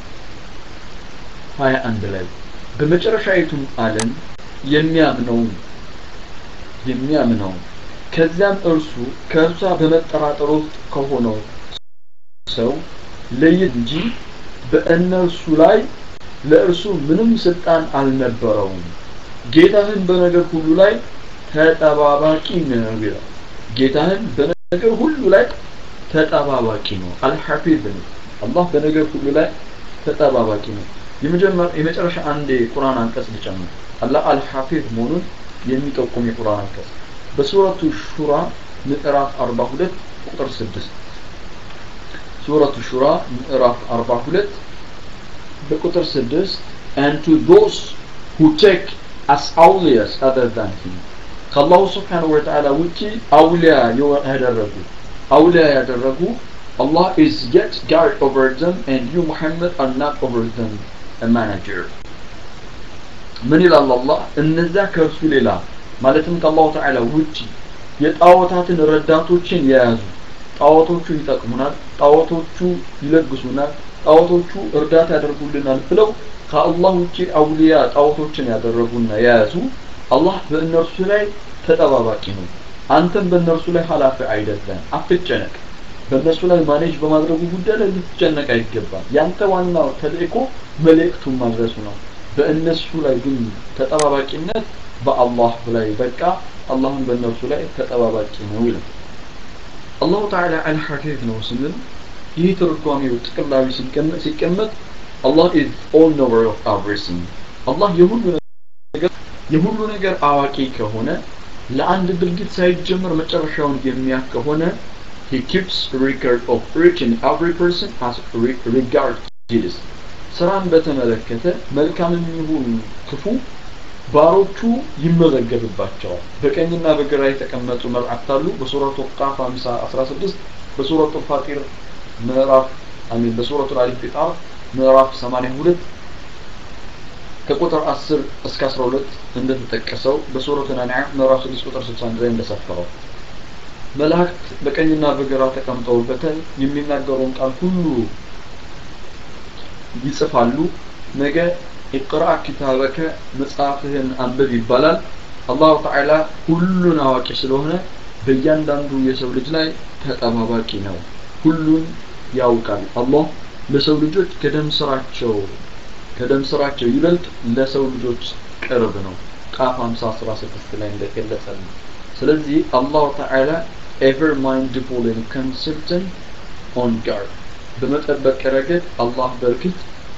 21 ላይ በመጨረሻይቱም ዓለም የሚያምነው የሚያምነው ከዚያም እርሱ ከእርሷ በመጠራጠር ውስጥ ከሆነው ሰው ለይት እንጂ በእነርሱ ላይ ለእርሱ ምንም ስልጣን አልነበረውም ጌታህን በነገር ሁሉ ላይ ተጠባባቂ ነው ይላል ጌታህን በነገር ሁሉ ላይ ተጠባባቂ ነው አልሐፊዝ ነው አላህ በነገር ሁሉ ላይ ተጠባባቂ ነው የመጨረሻ አንድ የቁርአን አንቀጽ ልጨምር አላህ አልሐፊዝ መሆኑን የሚጠቁም የቁርአን አንቀጽ በሱረቱ ሹራ ምዕራፍ 42 ቁጥር 6 ሱረቱ ሹራ ምዕራፍ 42 በቁጥር 6 and to those who take as awliyas other than him ከአላሁ ስብሓነሁ ወተዓላ ውጪ አውሊያ ያደረጉ አውሊያ ያደረጉ Allah is yet guard over them and you Muhammad are not over them a manager ምን ይላል አላህ እነዛ ከእርሱ ሌላ ማለትም ከአላሁ ተዓላ ውጪ የጣዖታትን ረዳቶችን የያዙ ጣዖቶቹ ይጠቅሙናል ጣዖቶቹ ይለግሱናል ጣዖቶቹ እርዳታ ያደርጉልናል ብለው ከአላህ ውጪ አውሊያ ጣዖቶችን ያደረጉና የያዙ አላህ በእነርሱ ላይ ተጠባባቂ ነው አንተም በእነርሱ ላይ ኃላፊ አይደለም አትጨነቅ በእነሱ ላይ ማኔጅ በማድረጉ ጉዳይ ላይ ልትጨነቅ አይገባም ያንተ ዋናው ተልእኮ መልእክቱን ማድረሱ ነው በእነሱ ላይ ግን ተጠባባቂነት በአላህ ላይ በቃ አላህም በእነርሱ ላይ ተጠባባቂ ነው ይላል አላሁ ተዓላ አልሐፊዝ ነው ስንል ይህ ትርጓሜው ጥቅላዊ ሲቀመጥ አላህ ኢዝ ኦል ኖወር ኦፍ ኤቭሪቲንግ አላህ የሁሉ ነገር የሁሉ ነገር አዋቂ ከሆነ ለአንድ ድርጊት ሳይጀምር መጨረሻውን የሚያክ ከሆነ he keeps record of each and every person as regard deeds ስራን በተመለከተ መልካምም ይሁን ክፉ ባሮቹ ይመዘገብባቸዋል በቀኝና በግራ የተቀመጡ መላእክት አሉ በሱረቱ ቃፍ 50 16 በሱረቱ ፋጢር ምዕራፍ አሚን በሱረቱ አሊፍ ፊጣር ምዕራፍ 82 ከቁጥር 10 እስከ 12 እንደተጠቀሰው በሱረቱ አንዓም ምዕራፍ 6 ቁጥር 61 ላይ እንደሰፈረው መላእክት በቀኝና በግራ ተቀምጠውበታል የሚናገረውን ቃል ሁሉ ይጽፋሉ ነገ ኢቅራ ኪታበከ መጽሐፍህን አንብብ ይባላል አላሁ ተዓላ ሁሉን አዋቂ ስለሆነ በእያንዳንዱ የሰው ልጅ ላይ ተጠባባቂ ነው ሁሉን ያውቃል አላህ ለሰው ልጆች ከደም ስራቸው ከደም ስራቸው ይበልጥ ለሰው ልጆች ቅርብ ነው ቃፍ 50 16 ላይ እንደገለጸልን ስለዚህ አላሁ ተዓላ ኤቨር ማይንድፉል and consultant on guard በመጠበቅ ረገድ አላህ በእርግጥ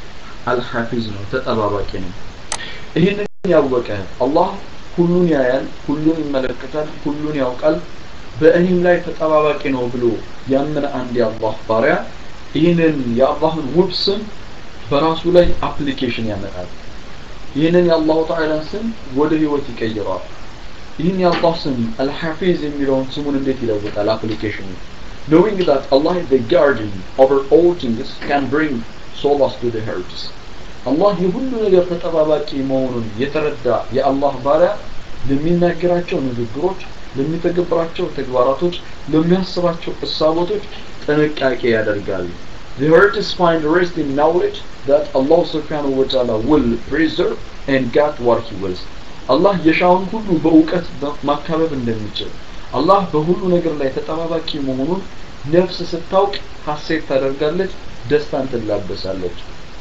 አልሐፊዝ ነው ተጠባባቂ ነው ይህንን ያወቀ አላህ ሁሉን ያያል ሁሉን ይመለከታል ሁሉን ያውቃል በእኔም ላይ ተጠባባቂ ነው ብሎ ያመነ አንድ የአላህ ባሪያ ይህንን የአላህን ውብ ስም በራሱ ላይ አፕሊኬሽን ያመጣል ይህንን የአላሁ ተዓላን ስም ወደ ህይወት ይቀይረዋል ይህን የአላህ ስም አልሐፊዝ የሚለውን ስሙን እንዴት ይለውጣል አፕሊኬሽኑ knowing that Allah is the guardian over all things can bring solace to the hearts አላህ የሁሉ ነገር ተጠባባቂ መሆኑን የተረዳ የአላህ ባሪያ ለሚናገራቸው ንግግሮች ለሚተገብራቸው ተግባራቶች ለሚያስባቸው እሳቦቶች ጥንቃቄ ያደርጋል The heart is find rest in knowledge that Allah subhanahu wa ta'ala will preserve and guard what he wills. አላህ የሻውን ሁሉ በእውቀት ማካበብ እንደሚችል አላህ በሁሉ ነገር ላይ ተጠባባቂ መሆኑን ነፍስ ስታውቅ ሀሴት ታደርጋለች ደስታን ትላበሳለች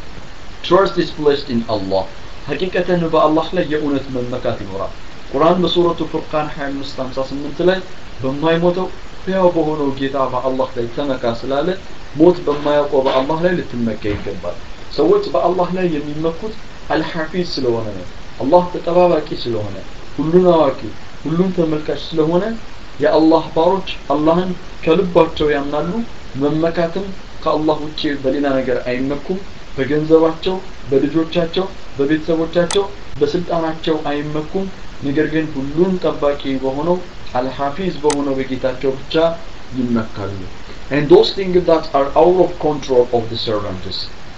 trust is placed in Allah ሐቂቀተን በአላህ ላይ የእውነት መመካት ይኖራል ቁርአን በሱረቱ ፉርቃን 25 58 ላይ በማይሞተው ሕያው በሆነው ጌታ በአላህ ላይ ተመካ ስላለ ሞት በማያውቀው በአላህ ላይ ልትመካ ይገባል ሰዎች በአላህ ላይ የሚመኩት አልሐፊዝ ስለሆነ ነው አላህ ተጠባባቂ ስለሆነ ሁሉን አዋቂ ሁሉን ተመልካች ስለሆነ የአላህ ባሮች አላህን ከልባቸው ያምናሉ መመካትም ከአላህ ውጭ በሌላ ነገር አይመኩም በገንዘባቸው በልጆቻቸው በቤተሰቦቻቸው በስልጣናቸው አይመኩም ነገር ግን ሁሉን ጠባቂ በሆነው አልሐፊዝ በሆነው በጌታቸው ብቻ ይመካሉ and those things that are out of control of the servants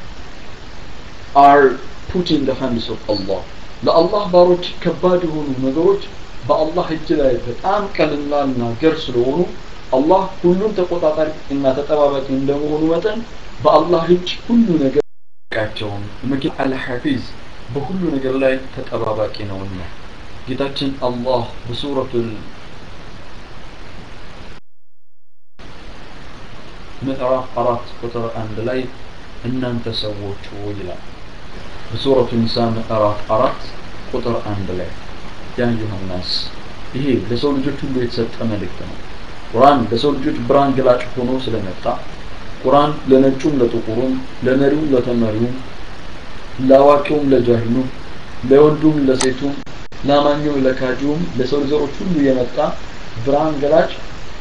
are put in the hands of Allah ለአላህ ባሮች ከባድ የሆኑ ነገሮች በአላህ እጅ ላይ በጣም ቀልላልና ገር ስለሆኑ አላህ ሁሉን ተቆጣጣሪ እና ተጠባባቂ እንደመሆኑ መጠን በአላህ እጅ ሁሉ ነገር ቃቸውን ምክን አልሐፊዝ በሁሉ ነገር ላይ ተጠባባቂ ነውና ጌታችን አላህ በሱረቱል ምዕራፍ አራት ቁጥር አንድ ላይ እናንተ ሰዎች ይላል በሱረቱ ኒሳ ምዕራፍ አራት ቁጥር አንድ ላይ ያ ዮሐንስ ይሄ ለሰው ልጆች ሁሉ የተሰጠ መልእክት ነው ቁርአን ለሰው ልጆች ብርሃን ገላጭ ሆኖ ስለመጣ ቁርአን ለነጩም ለጥቁሩም ለመሪውም ለተመሪውም ለአዋቂውም ለጃሂሉም ለወንዱም ለሴቱም ለአማኙም ለካጂውም ለሰው ዘሮች ሁሉ የመጣ ብርሃን ገላጭ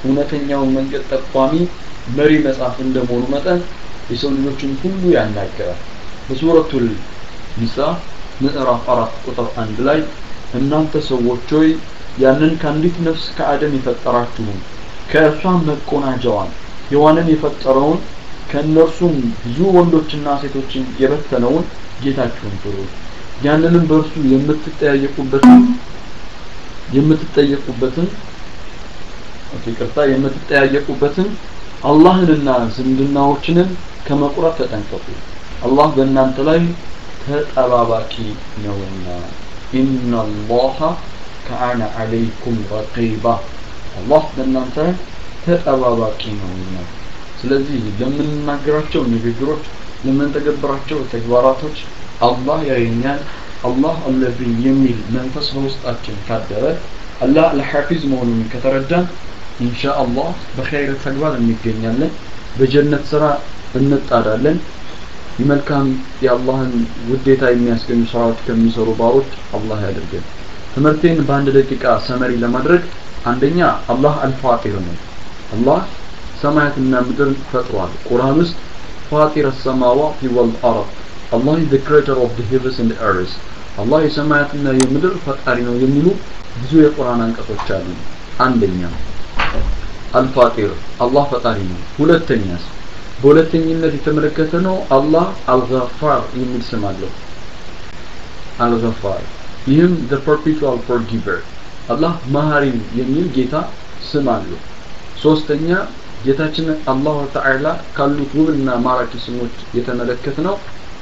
እውነተኛውን መንገድ ጠቋሚ መሪ መጽሐፍ እንደመሆኑ መጠን የሰው ልጆችን ሁሉ ያናገራል በሱረቱል ኒሳ ምዕራፍ አራት ቁጥር አንድ ላይ እናንተ ሰዎች ሆይ ያንን ከአንዲት ነፍስ ከአደም የፈጠራችሁን ከእርሷም መቆናጀዋን ሔዋንን የፈጠረውን ከእነርሱም ብዙ ወንዶችና ሴቶችን የበተነውን ጌታችሁን ፍሩ ያንንም በእርሱ የምትጠያየቁበትን የምትጠየቁበትን ኦኬ ቅርታ የምትጠያየቁበትን አላህንና ዝምድናዎችንን ከመቁረጥ ተጠንቀቁ አላህ በእናንተ ላይ ተጠባባቂ ነውና ኢነላሃ ከአነ አለይኩም ረቂባ አላህ በእናንተ ተጠባባቂ ነውና ስለዚህ ለምንናገራቸው ንግግሮች ለምንተገብራቸው ተግባራቶች አላህ ያየኛል አላህ አለብኝ የሚል መንፈስ በውስጣችን ካደረ አላህ ለሐፊዝ መሆኑን ከተረዳን ኢንሻአላህ በኸይር ተግባር እንገኛለን በጀነት ስራ እንጣዳለን የመልካም የአላህን ውዴታ የሚያስገኙ ስራዎች ከሚሰሩ ባሮች አላህ ያደርገን ትምህርቴን በአንድ ደቂቃ ሰመሪ ለማድረግ አንደኛ አላህ አልፋጢር ነው አላህ ሰማያትና ምድር ፈጥሯል ቁርአን ውስጥ ፋጢር السماوات والارض Allah is the creator of the heavens and the earth አላህ የሰማያትና የምድር ፈጣሪ ነው የሚሉ ብዙ የቁርአን አንቀጾች አሉ አንደኛ አልፋጢር አላህ ፈጣሪ ነው ሁለተኛስ በሁለተኝነት የተመለከተ ነው አላህ አልገፋር የሚል ስም አለው አልገፋር ይህም the perpetual forgiver አላህ መሀሪ የሚል ጌታ ስም አለው ሶስተኛ ጌታችን አላሁ ተዓላ ካሉት ውብና ማራኪ ስሞች የተመለከት ነው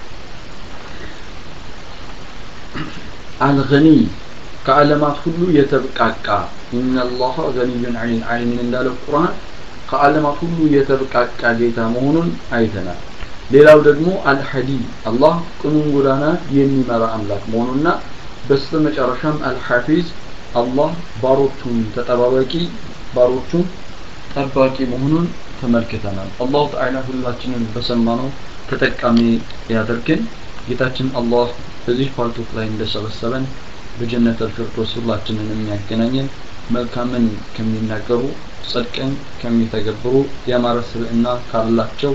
አልገኒ ከዓለማት ሁሉ የተብቃቃ ኢነላህ ገኒዩን ዐኒል ዓለሚን እንዳለ ቁርአን ከዓለማት ሁሉ የተብቃቃ ጌታ መሆኑን አይተናል ሌላው ደግሞ አልሐዲ አላህ ቅኑን ጎዳና የሚመራ አምላክ መሆኑና በስተመጨረሻም አልሐፊዝ አላህ ባሮቹን ተጠባባቂ ባሮቹን ጠባቂ መሆኑን ተመልክተናል አላሁ ተዓላ ሁላችንን በሰማነው ተጠቃሚ ያደርግን ጌታችን አላህ በዚህ ፓርቶክ ላይ እንደሰበሰበን በጀነት አልፊርዶስ ሁላችንን የሚያገናኘን መልካምን ከሚናገሩ ጽድቅን ከሚተገብሩ ያማረ ስብዕና ካላቸው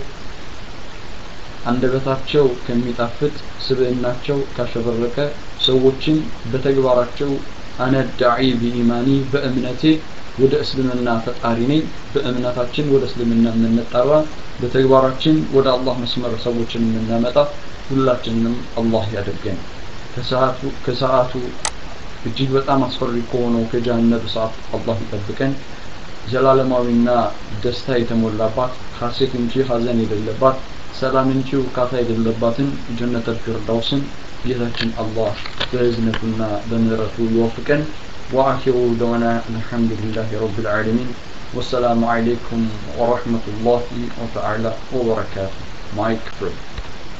አንደበታቸው ከሚጣፍጥ ስብዕናቸው ካሸበረቀ ሰዎችን በተግባራቸው አነዳዒ ቢኢማኒ በእምነቴ ወደ እስልምና ተጣሪ ነኝ በእምነታችን ወደ እስልምና የምንጠራ በተግባራችን ወደ አላህ መስመር ሰዎችን የምናመጣ ሁላችንንም አላህ ያደርገን ከሰዓቱ ከሰዓቱ እጅግ በጣም አስፈሪ ከሆነው ከጀሃነም ሰዓት አላህ ይጠብቀን ዘላለማዊና ደስታ የተሞላባት ሐሴት እንጂ ሀዘን የሌለባት ሰላም እንጂ ውካታ የሌለባትን ጀነት አልፊርዳውስን ጌታችን አላህ በእዝነቱና በምህረቱ ይወፍቀን وآخر دعوانا الحمد لله رب العالمين والسلام عليكم ورحمة الله وتعالى وبركاته مايك فريد